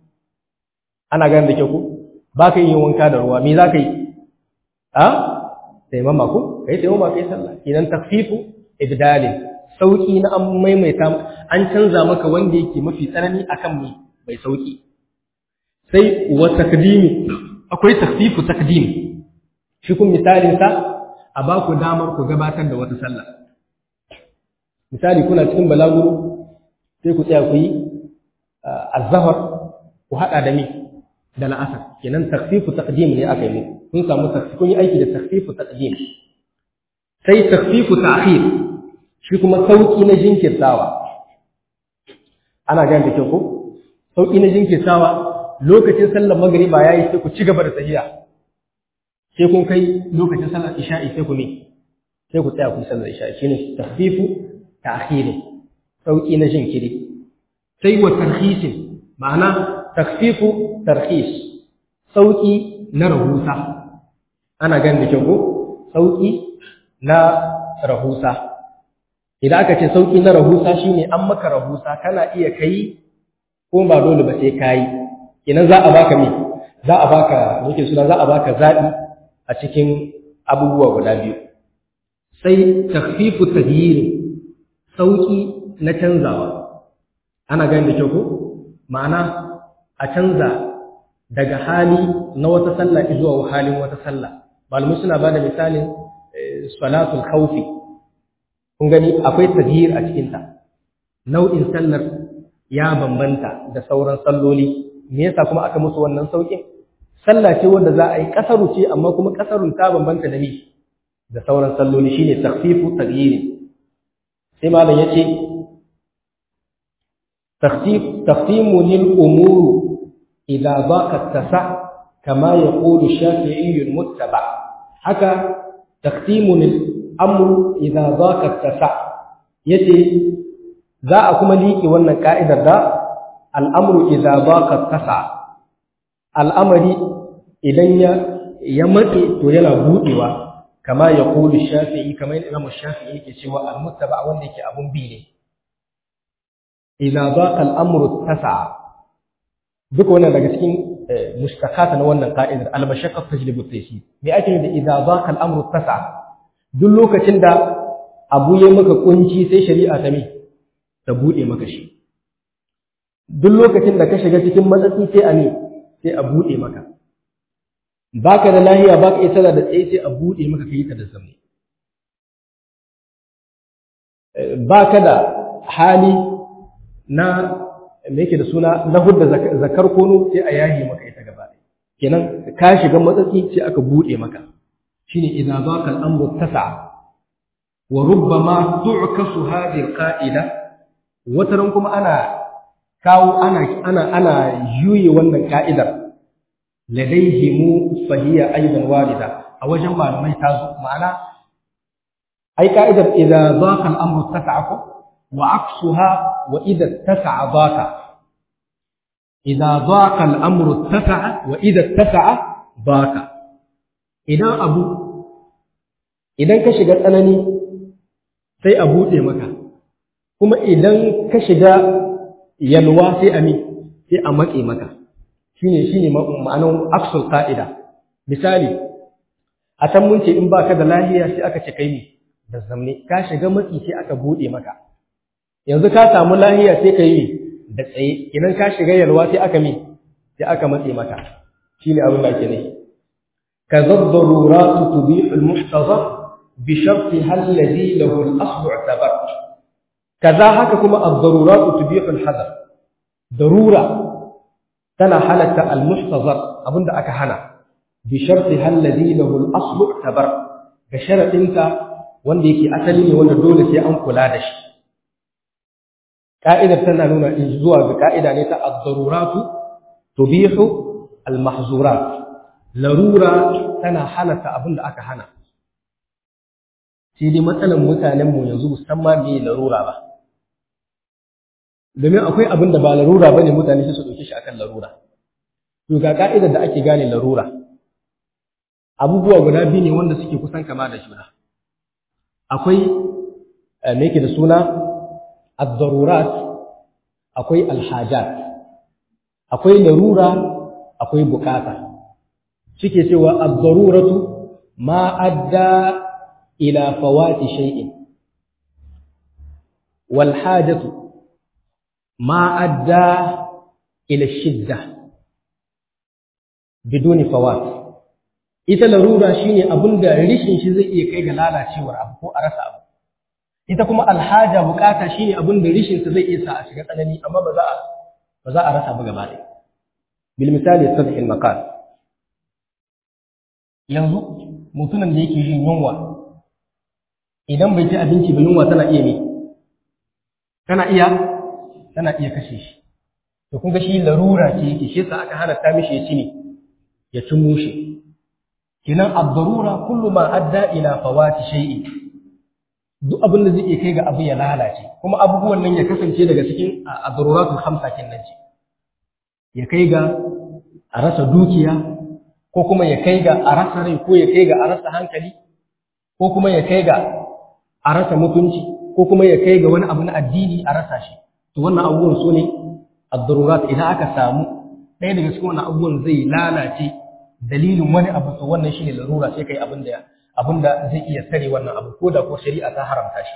ana gane da kyau ko ba ka yin wanka da ruwa me za ka yi a sai mama ko kai sai mama kai sallah idan takfifu ibdalin sauki na an maimaita an canza maka wanda yake mafi tsanani akan mai mai sauki sai wa takdimi akwai takfifu takdim shi kun misalin sa a ba ku damar ku gabatar da wata sallah misali kuna cikin balaguro sai ku tsaya ku yi azhar ku hada da mi da la'asar kenan takfifu taqdim ne aka yi kun samu kun yi aiki da takfifu taqdim sai takfifu ta'khir shi kuma sauki na jinkirtawa ana gane da kyau ko sauki na jinkirtawa lokacin sallar magriba yayi sai ku ci gaba da tahiya sai kun kai lokacin sallar isha'i sai ku ne sai ku tsaya ku yi sallar isha'i shine tahfifu ta'khiri sauki na jinkiri sai wa tarhisin ma'ana takfifu tarhis sauki na rahusa ana ganin da kyau ko sauki na rahusa idan aka ce sauki na rahusa shine an maka rahusa kana iya kai ko ba dole ba sai kai idan za a baka me za a baka yake suna za a baka zabi a cikin abubuwa guda biyu sai takfifu taghyir sauki na canzawa ana ganin da kyau ko ma'ana a canza daga hali na wata sallah zuwa halin wata sallah malamai suna bada misalin salatul khawfi kun gani akwai taghyir a cikin ta nau'in sallar ya bambanta da sauran salloli me yasa kuma aka musu wannan saukin sallah ce wanda za a yi kasaru ce amma kuma kasarun ta bambanta da ni da sauran salloli shine takhfifu taghyir sai malam yace تختيف تختيم للأمور إذا ضاق التسع كما يقول الشافعي المتبع حكى تختيم الأمر إذا ضاق التسع يتي ذا أكما ليكي وانا قائدة ذا الأمر إذا ضاق التسع الأمر إذن يمتي تيلا بوئوا كما يقول الشافعي كما الإمام الشافعي كسوى المتبع وانا كي أبن بيني idza baqa al-amru tasa'a duk wannan daga cikin mustaqata na wannan ka'idar al-mashaqqa tajlibu at-taysir me ake da idza baqa al-amru tasa'a duk lokacin da abu ya maka kunci sai shari'a ta me ta bude maka shi duk lokacin da ka shiga cikin matsatsi sai a ne sai a bude maka baka da lahiya baka isa da tsaye sai a bude maka kai ta da zamne baka da hali na me yake da suna na hudda zakar kono sai a yahi maka ita gaba kenan ka shiga matsatsi sai aka bude maka shine idza zaqa al-amru tas'a wa rubbama tu'kasu hadhihi al-qa'ida wataran kuma ana kawo ana ana ana yuyi wannan ka'idar ladayhimu fahiya aidan walida a wajen malamai ta zo ma'ana ai ka'idar idza zaqa al-amru tas'a ko وعكسها وإذا اتسع ضاق إذا ضاق الأمر اتسع وإذا اتسع ضاق إذا أبو إذا كشغ أنني sai a buɗe maka kuma idan ka shiga yalwa sai a mi sai a matse maka shine shine ma'anar aksul qa'ida misali a can mun ce in baka da lahiya sai aka ce kai ne da zamne ka shiga matsi sai aka buɗe maka yanzu ka samu lahiya sai ka yi da tsaye idan ka shiga yalwa sai aka mi sai aka matse maka shine abin da ake nufi ka zaddaruratu tubihu almuhtazar bi sharti alladhi lahu al-aslu i'tabar kaza haka kuma ad-daruratu tubihu al-hadar darura tana halatta al-muhtazar abinda aka hana bi sharti alladhi lahu al-aslu i'tabar ga sharadinta wanda yake asali ne wanda dole sai an kula da shi ka'idar tana nuna in zuwa ga ka'ida ne ta ad-daruratu tubihu al-mahzurat larura tana halatta abin da aka hana sai dai matsalan mutanen mu yanzu musamman me larura ba domin akwai abin da ba larura bane mutane sai su dauke shi akan larura to ga ka'idar da ake gane larura abubuwa guda biyu ne wanda suke kusan kama da juna akwai me yake da suna الضرورات akwai alhajat akwai larura akwai bukata suke cewa ad-daruratu ma adda ila fawati shay'in wal hajatu ma adda ila shidda biduni fawat ita larura shine abinda rishin shi zai iya kai ga lalacewar abu ko a rasa abu ita kuma alhaja bukata shine abin da rishin sa zai iya sa a shiga tsanani amma ba za a ba za a rasa ba gaba ɗaya bil misali sadh al maqal yanzu mutumin da yake jin yunwa idan bai ci abinci ba yunwa tana iya me tana iya tana iya kashe shi to kun ga shi larura ce yake shi yasa aka halatta mishi ya ci ne ya ci mushe kinan ad-darura kullu ma adda ila fawati shay'in duk abin da zai iya kai ga abu ya lalace kuma abubuwan nan ya kasance daga cikin ad-daruratul khamsa kenan ce ya kai ga a rasa dukiya ko kuma ya kai ga a rasa rai ko ya kai ga a rasa hankali ko kuma ya kai ga a rasa mutunci ko kuma ya kai ga wani abu na addini a rasa shi to wannan abubuwan su ne ad-darurat idan aka samu ɗaya daga cikin wannan abubuwan zai lalace dalilin wani abu to wannan shine larura sai kai abin da abin da zai iya sare wannan abu ko da ko shari'a ta haramta shi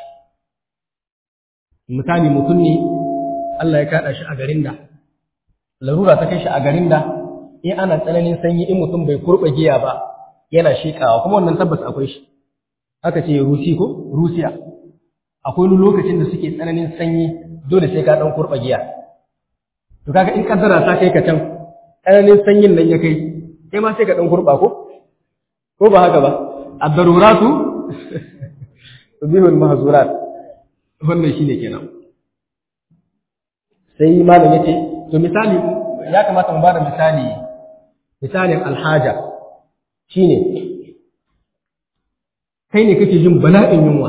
misali mutum ne Allah ya kada shi a garin da larura ta kai shi a garin da in ana tsananin sanyi in mutum bai kurɓa giya ba yana shekawa kuma wannan tabbas akwai shi aka ce rusi ko rusiya akwai wani lokacin da suke tsananin sanyi dole sai ka dan kurɓa giya to kaga in kaddara ta kai ka can tsananin sanyin nan ya kai kai ma sai ka dan kurɓa ko ko ba haka ba ad-daruratu tubihul mahzurat wannan shine kenan sai malam yace to misali ya kamata mu bada misali misalin alhaja shine kai ne kake jin bala'in yunwa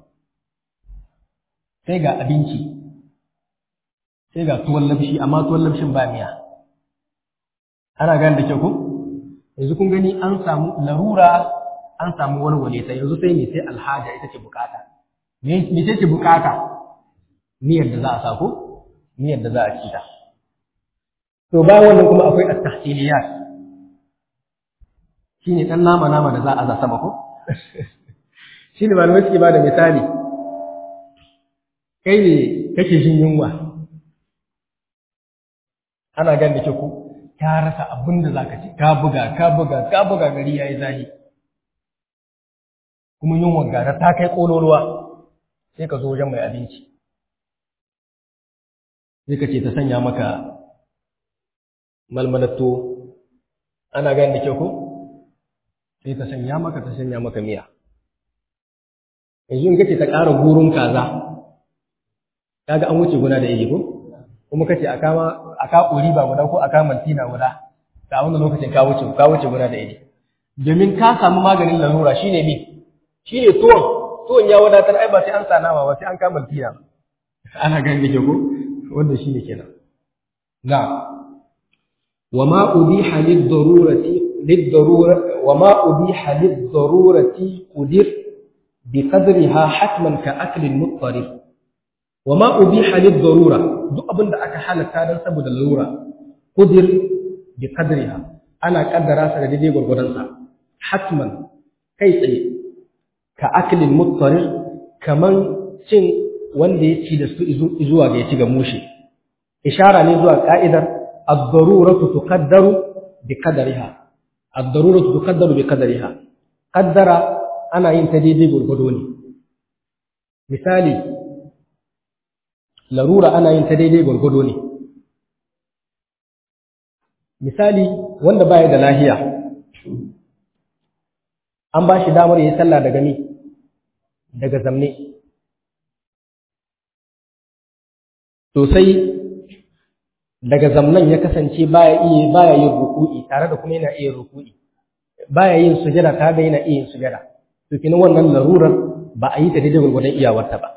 sai ga abinci sai ga tuwon labshi amma tuwon labshin ba miya ana gane da kyau ko yanzu kun gani an samu larura an samu warware ta yanzu sai ne sai alhaja ita ce bukata me ce ce bukata niyyar da za a sako niyyar da za a ci ta to bayan wannan kuma akwai at-tahsiliyat shine dan nama nama da za a za sama ko shine malamai suke bada misali kai ne kake jin yunwa ana gan da ke ku ka rasa abin da zaka ci ka buga ka buga ka buga gari yayi zahi kuma yunwa gara ta kai kololuwa sai ka zo wajen mai abinci sai ka ce ta sanya maka malmalatto ana gan da ke ku sai ta sanya maka ta sanya maka miya yanzu in kace ta ƙara gurun kaza kaga an wuce guna da iri ko kuma kace a kama a ka ƙuri ba guda ko a ka mantina guda ta wannan lokacin ka wuce ka wuce guna da iri domin ka samu maganin larura shine mi shine tuwon tuwon ya wadatar ai ba sai an sa nama ba sai an ka mantina ana ganin da ko wanda shine kenan na wa ma ubiha lid-darurati lid-darura wa ma ubiha lid-darurati qudir بقدرها حتما كأكل المضطرب وما أبيح للضرورة duk abin da aka halatta don saboda lura kudir bi qadriha ana kaddara sa da daidai gurgurdan sa hatman kai tsaye ka aklin muttarir kaman cin wanda ya ci da su zuwa ga ya ci ga mushi ishara ne zuwa ka'idar ad-daruratu tuqaddaru bi qadriha ad-daruratu tuqaddaru bi qadriha qaddara ana yin ta daidai gurgudo ne misali larura ana yin ta daidai gurgudo ne misali wanda baya da lahiya an ba shi damar yi sallah daga ni daga zamne to sai daga zamnan ya kasance baya iya baya yin ruku'i tare da kuma yana iya ruku'i baya yin sujada tare da yana iya yin sujada to kina wannan larurar ba a yi ta daidai gurgurdan iyawarta ba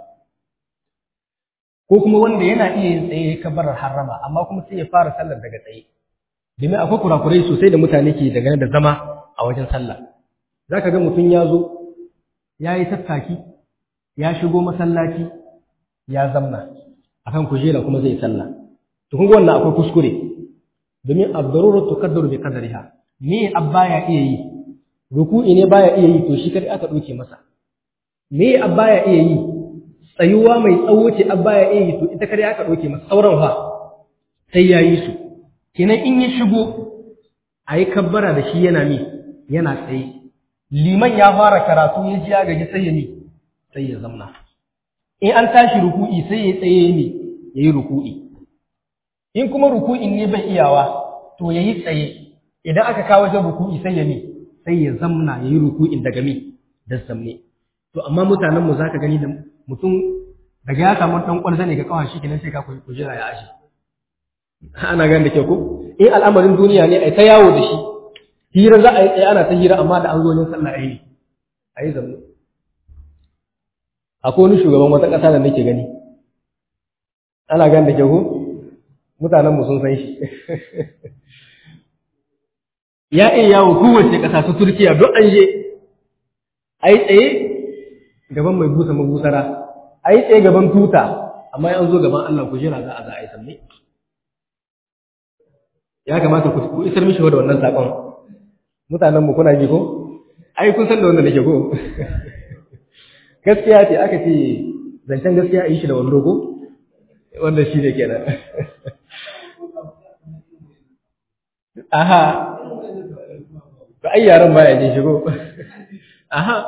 ko kuma wanda yana iya yin tsaye kabarar harrama amma kuma sai ya fara sallar daga tsaye domin akwai kurakurai sosai da mutane ke dangane da zama a wajen sallah za ka ga mutum ya zo ya yi tattaki ya shigo masallaci ya zamna akan kujera kuma zai sallah to kun ga wannan akwai kuskure domin abdaruratu tuqaddaru bi qadariha me abba ya iya yi ruku'i ne baya iya yi to shi kadai aka doke masa me abba ya iya yi tsayuwa mai tsawo ce abba ya iya yi to ita kadai aka doke masa sauran fa sai ya yi su kenan in ya shigo a yi kabbara da shi yana mi yana tsaye liman ya fara karatu ya ji ya gaji sai ya mi sai ya zamna in an tashi ruku'i sai ya tsaye ne ya yi ruku'i in kuma ruku'in ne bai iyawa to ya yi tsaye idan aka kawo wajen ruku'i sai ya mi sai ya zamna ya yi ruku'in daga mi da zamne to amma mutanen mu zaka gani da mutum daga ya samu dan kwalza ne ga kawai shi kenan sai ka kujera ya ashe ana gani da kyau ko in al'amarin duniya ne ai ta yawo da shi hira za a yi tsaye ana ta hira amma da an zo yin sallah ayi ayi zamne akwai wani shugaban wata ƙasa da nake gani ana gan da ke ko mutanen mu sun san shi ya iya yawo kowace ƙasa su Turkiya duk an je ai tsaye gaban mai busa mabusara ai tsaye gaban tuta amma an zo gaban Allah ku jira za a za a yi sanne ya kamata ku isar mishi da wannan sakon mutanen mu kuna ji ko ai kun san da wanda nake ko gaskiya ce aka ce zancen gaskiya a yi shi da wando ko wanda shi ne kenan aha ba ai yaran baya jin shigo aha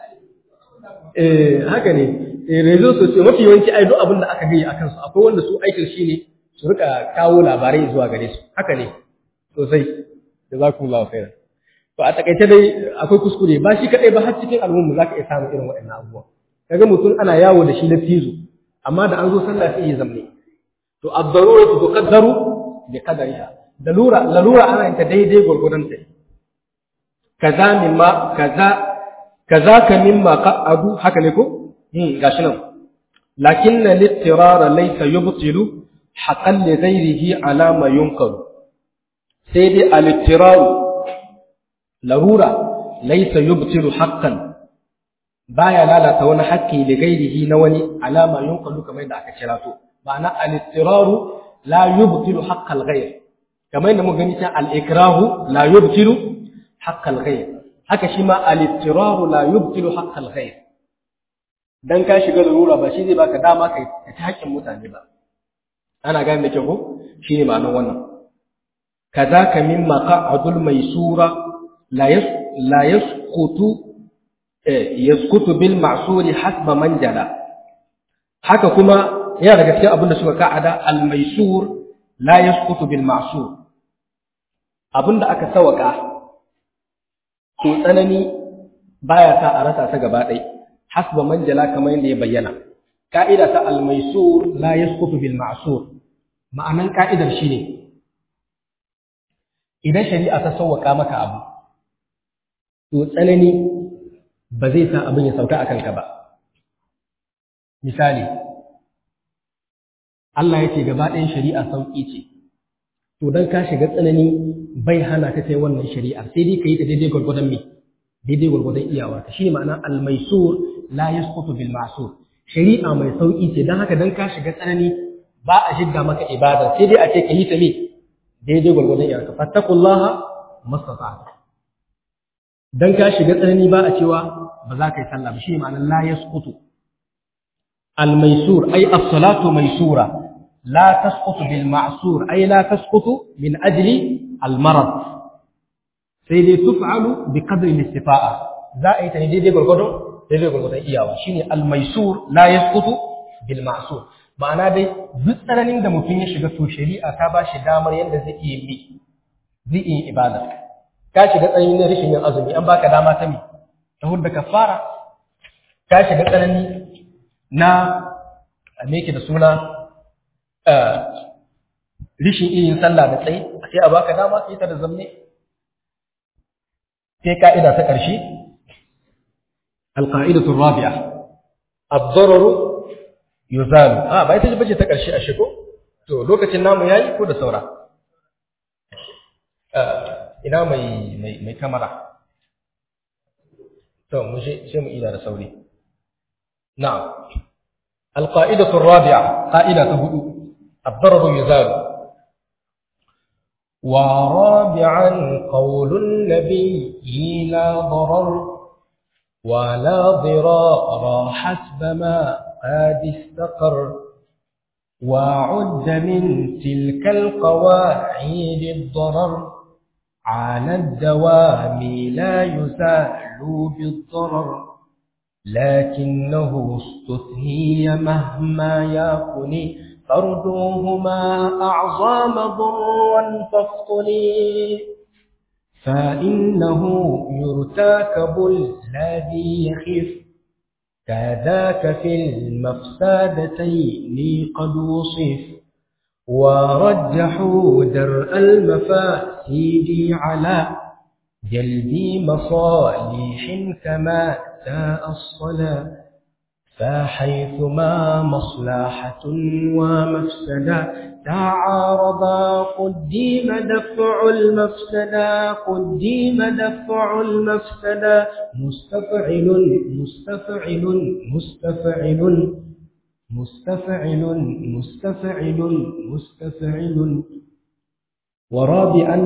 eh haka ne eh rezo sosai mafi yawanci ai duk abin da aka gaya akan su akwai wanda su aikin shi ne su rika kawo labarai zuwa gare su haka ne sosai jazakumullahu khairan to a takaice dai akwai kuskure ba shi kadai ba har cikin al'umma zaka iya samun irin waɗannan abubuwa kaga mutum ana yawo da shi na fizo amma da an zo sallah sai ya zamne to ad-daruratu tuqaddaru bi qadariha dalura lalura ana yin ta daidai gurgurdan ta kaza mimma kaza kaza ka mimma qa'adu haka ne ko hmm gashi nan lakinna littirara laysa yubtilu haqqan li ghayrihi ala ma yunqalu sai dai al-ittiraru larura laysa yubtilu haqqan baya lalata wani haƙƙi da gairihi na wani alama yunqalu kamar da aka kira to ma'ana al-istiraru la yubtilu haqqal ghayr kamar da muka gani ta al-ikrahu la yubtilu haqqal ghayr haka shi ma al-istiraru la yubtilu haqqal ghayr dan ka shiga larura ba shi zai baka dama kai ta haƙƙin mutane ba ana gane da kyau ko shine ma'anar wannan kazaka mimma qa'adul maysura la yas la yasqutu yaskutu bil ma'suri hasba man jala haka kuma yana daga cikin abin da suka ka'ada al maisur la yaskutu bil ma'sur abin da aka sawaka to tsanani baya sa a rasa ta gaba ɗaya hasba man jala kamar yadda ya bayyana ka'ida ta al maisur la yaskutu bil ma'sur ma'anan ka'idar shine idan shari'a ta sawaka maka abu to tsanani ba zai sa abin ya sauka a kanka ba. Misali, Allah ya ce gaba ɗayan shari'a sauƙi ce, to don ka shiga tsanani bai hana ka kai wannan shari'ar, sai dai ka yi ta daidai gwargwadon me, daidai gwargwadon iyawarka. Shi ne ma'ana almaisur la yasqutu bil ma'sur. Shari'a mai sauƙi ce, don haka don ka shiga tsanani ba a shidda maka ibada, sai dai a ce ka yi ta me, daidai gwargwadon iyawarka. Fattakullaha mastata'ta. dan ka shiga tsanani ba a cewa ba za ka yi sallah ba shi ne ma'anar la yasqutu al maisur ay as-salatu maisura la tasqutu bil ma'sur ay la tasqutu min ajli al marad sai dai tuf'alu bi qadri al istifa'a za a yi ta daidai gurgurdon daidai gurgurdon iyawa shine al maisur la yasqutu bil ma'sur ma'ana dai duk tsananin da mutum ya shiga to shari'a ta ba shi damar yadda zai iya yi zai iya ibada ka shiga tsanani na rashin yin azumi an baka dama ta mi ta hudda kafara ka shiga tsanani na me yake da suna rishin yin sallah da tsaye sai a baka dama sai ta da zamne sai ka'ida ta ƙarshe alqa'idatu rabi'a ad-darar yuzalu ah ba ita bace ta ƙarshe a shigo to lokacin namu yayi ko da saura ina mai mai mai kamera to mu je sai mu ila da sauri na'am alqa'idatu ar-rabi'a qa'ida ta hudu ad-darar yuzalu ورابعا قول النبي لا ضرر ولا ضرار حسب ما قد استقر وعد من تلك القواعد الضرر على الدوام لا يزال بالضرر لكنه استثني مهما يكن فردوهما أعظم ضرا فافطني فإنه يرتكب الذي يخف كذاك في المفسدتين قد وصف ورجحوا درء المفاسد على جلبي مصالح كما ساء الصلاة فحيثما مصلحة ومفسدة تعارضا قديم دفع المفسدة قديم دفع المفسدة مستفعل مستفعل مستفعل مستفعل مستفعل مستفعل ورابعا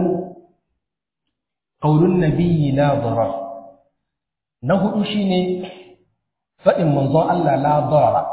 قول النبي لا ضرر نهو شيني فإن منظر الله لا ضرر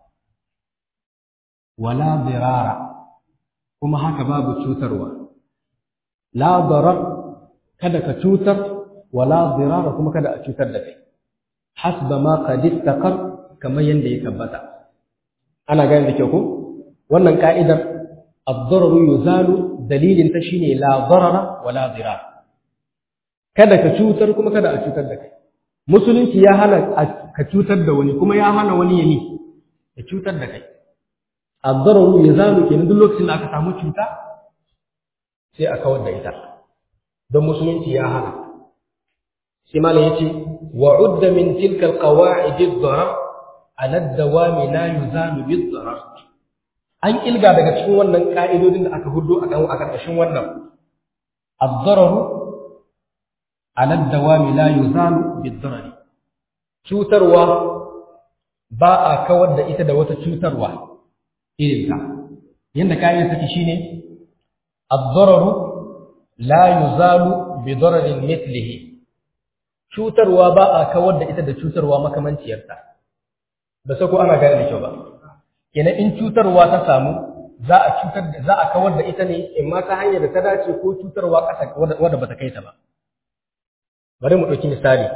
ولا ضرار كما هكا باب تشوتروا لا ضرر kada ka cutar wala dirara kuma kada a cutar da kai hasba ma qad istaqar kamar yanda ya tabbata ana gane da kyau ko wannan ka'idar ad-dararu yuzalu dalilin ta shine la darara wala dirar kada ka cutar kuma kada a cutar da kai musulunci ya hana ka cutar da wani kuma ya hana wani ya ni ya cutar da kai ad-dararu yuzalu kenan duk lokacin da aka samu cuta sai a kawar da ita don musulunci ya hana sai malam yace wa udda min tilka al-qawa'id ad-darar ala ad-dawami la yuzalu bid-darar an ilga daga cikin wannan ka'idodin da aka hudo akan a karkashin wannan ad-dararu ala ad-dawami la yuzalu bid-darar cutarwa ba a kawar da ita da wata cutarwa irin ta yanda kayan take shine ad-dararu la yuzalu bidararin mithlihi cutarwa ba a kawar da ita da cutarwa makamanciyarta ba sai ko ana gane da kyau ba kenan in cutarwa ta samu za a cutar da za a kawar da ita ne in ma ta hanyar da ta dace ko cutarwa ƙasa wadda bata kai ta ba bari mu ɗauki misali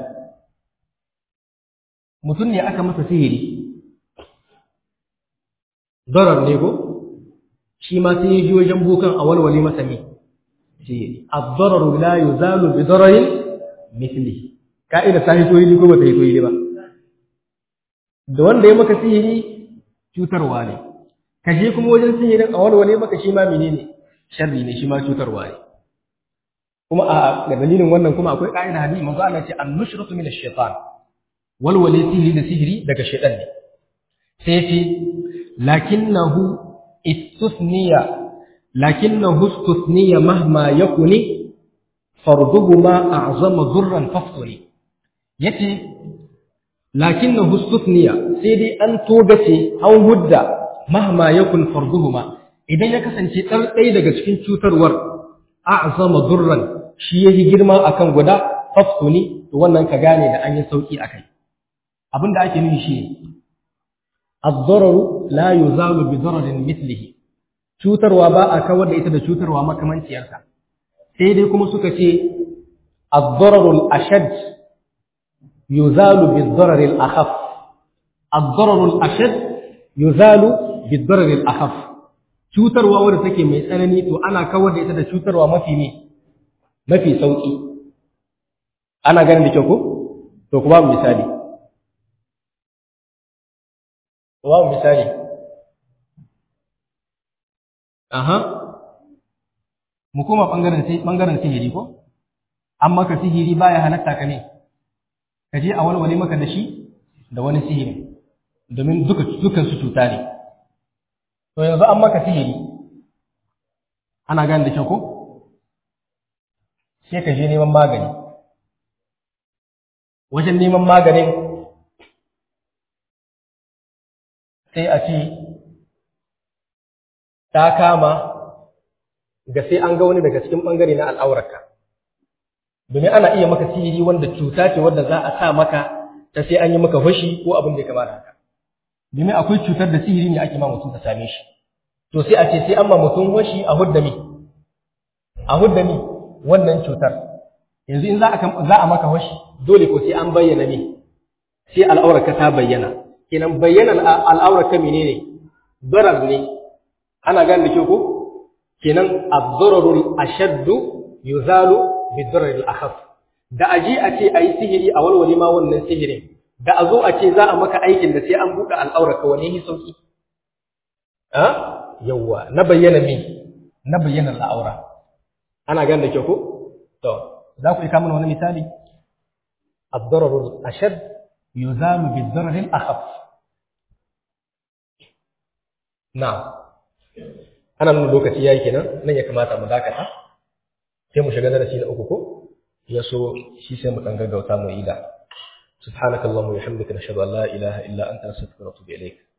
mutum ne aka masa sihiri darar ne ko shi ma sai ya ji wajen bukan a walwale masa ne sihiri ad-dararu la yuzalu bi dararin mithlihi ka'ida ta hito yi ko ba ta hito yi ba da wanda ya maka sihiri cutarwa ne ka je kuma wajen sihirin a walwale maka shi ma menene sharri ne shi ma cutarwa ne kuma a ga dalilin wannan kuma akwai ka'ida hadisi manzo Allah ce an-nushratu min ash-shaytan walwale sihiri da sihiri daga shaytan ne sai ya ce lakinnahu istusniya lakinnahu istusniya mahma yakuni farduhuma a'zama dhurran faftuni yace lakinnahu istusniya sai dai an togace an hudda mahma yakun farduhuma idan ya kasance dan ɗaya daga cikin cutarwar a'zama dhurran shi yayi girma akan guda faftuni to wannan ka gane da an yi sauki akai abinda ake nufi shi ad-dararu la yuzalu bi dararin mithlihi cutarwa ba a kawar da ita da cutarwa makamanciyarsa sai dai kuma suka ce ad-dararul ashad yuzalu bid-darar al-akhaf ad-dararul ashad yuzalu bid-darar al-akhaf cutarwa wanda take mai tsanani to ana kawar da ita da cutarwa mafi ne mafi sauki ana ganin da kyau ko to kuma misali kuma misali aha mu koma bangaren bangaren sihiri ko an maka sihiri baya halatta ka ne ka je a walwale maka da shi da wani sihiri domin duka dukan su cuta ne to yanzu an maka sihiri ana gane da kyau ko sai ka je neman magani wajen neman maganin sai a ce ta kama ga sai an ga wani daga cikin ɓangare na al'aurarka. Domin ana iya maka sihiri wanda cuta ce wadda za a sa maka ta sai an yi maka fashi ko abin da ya kamata haka. Domin akwai cutar da sihiri ne ake ma mutum ta same shi. To sai a ce sai an ma mutum fashi a hudda mi. A hudda mi wannan cutar. Yanzu in za a maka fashi dole ko sai an bayyana mi. Sai al'aurarka ta bayyana. Kenan bayyana al'aurarka menene? Barar ne. Ana gane da kyau ko? kenan ad-dararul ashaddu yuzalu bid-dararil akhaf da aje a ce ayi sihiri a walwale ma wannan sihirin da a zo a ce za a maka aikin da sai an buɗe al'auraka wani yi sauki ha yawwa na bayyana me na bayyana al'aura ana gane da kyau ko to za ku yi kamar wani misali الضرر الأشد يزال بالضرر الأخف نعم ana nuna lokaci yayi kenan nan ya kamata mu dakata sai mu shiga darasi na uku ko ya so shi sai mu dan gaggauta mu yi da subhanakallahumma wa bihamdika nashhadu an la ilaha illa anta nastaghfiruka wa natubu ilayk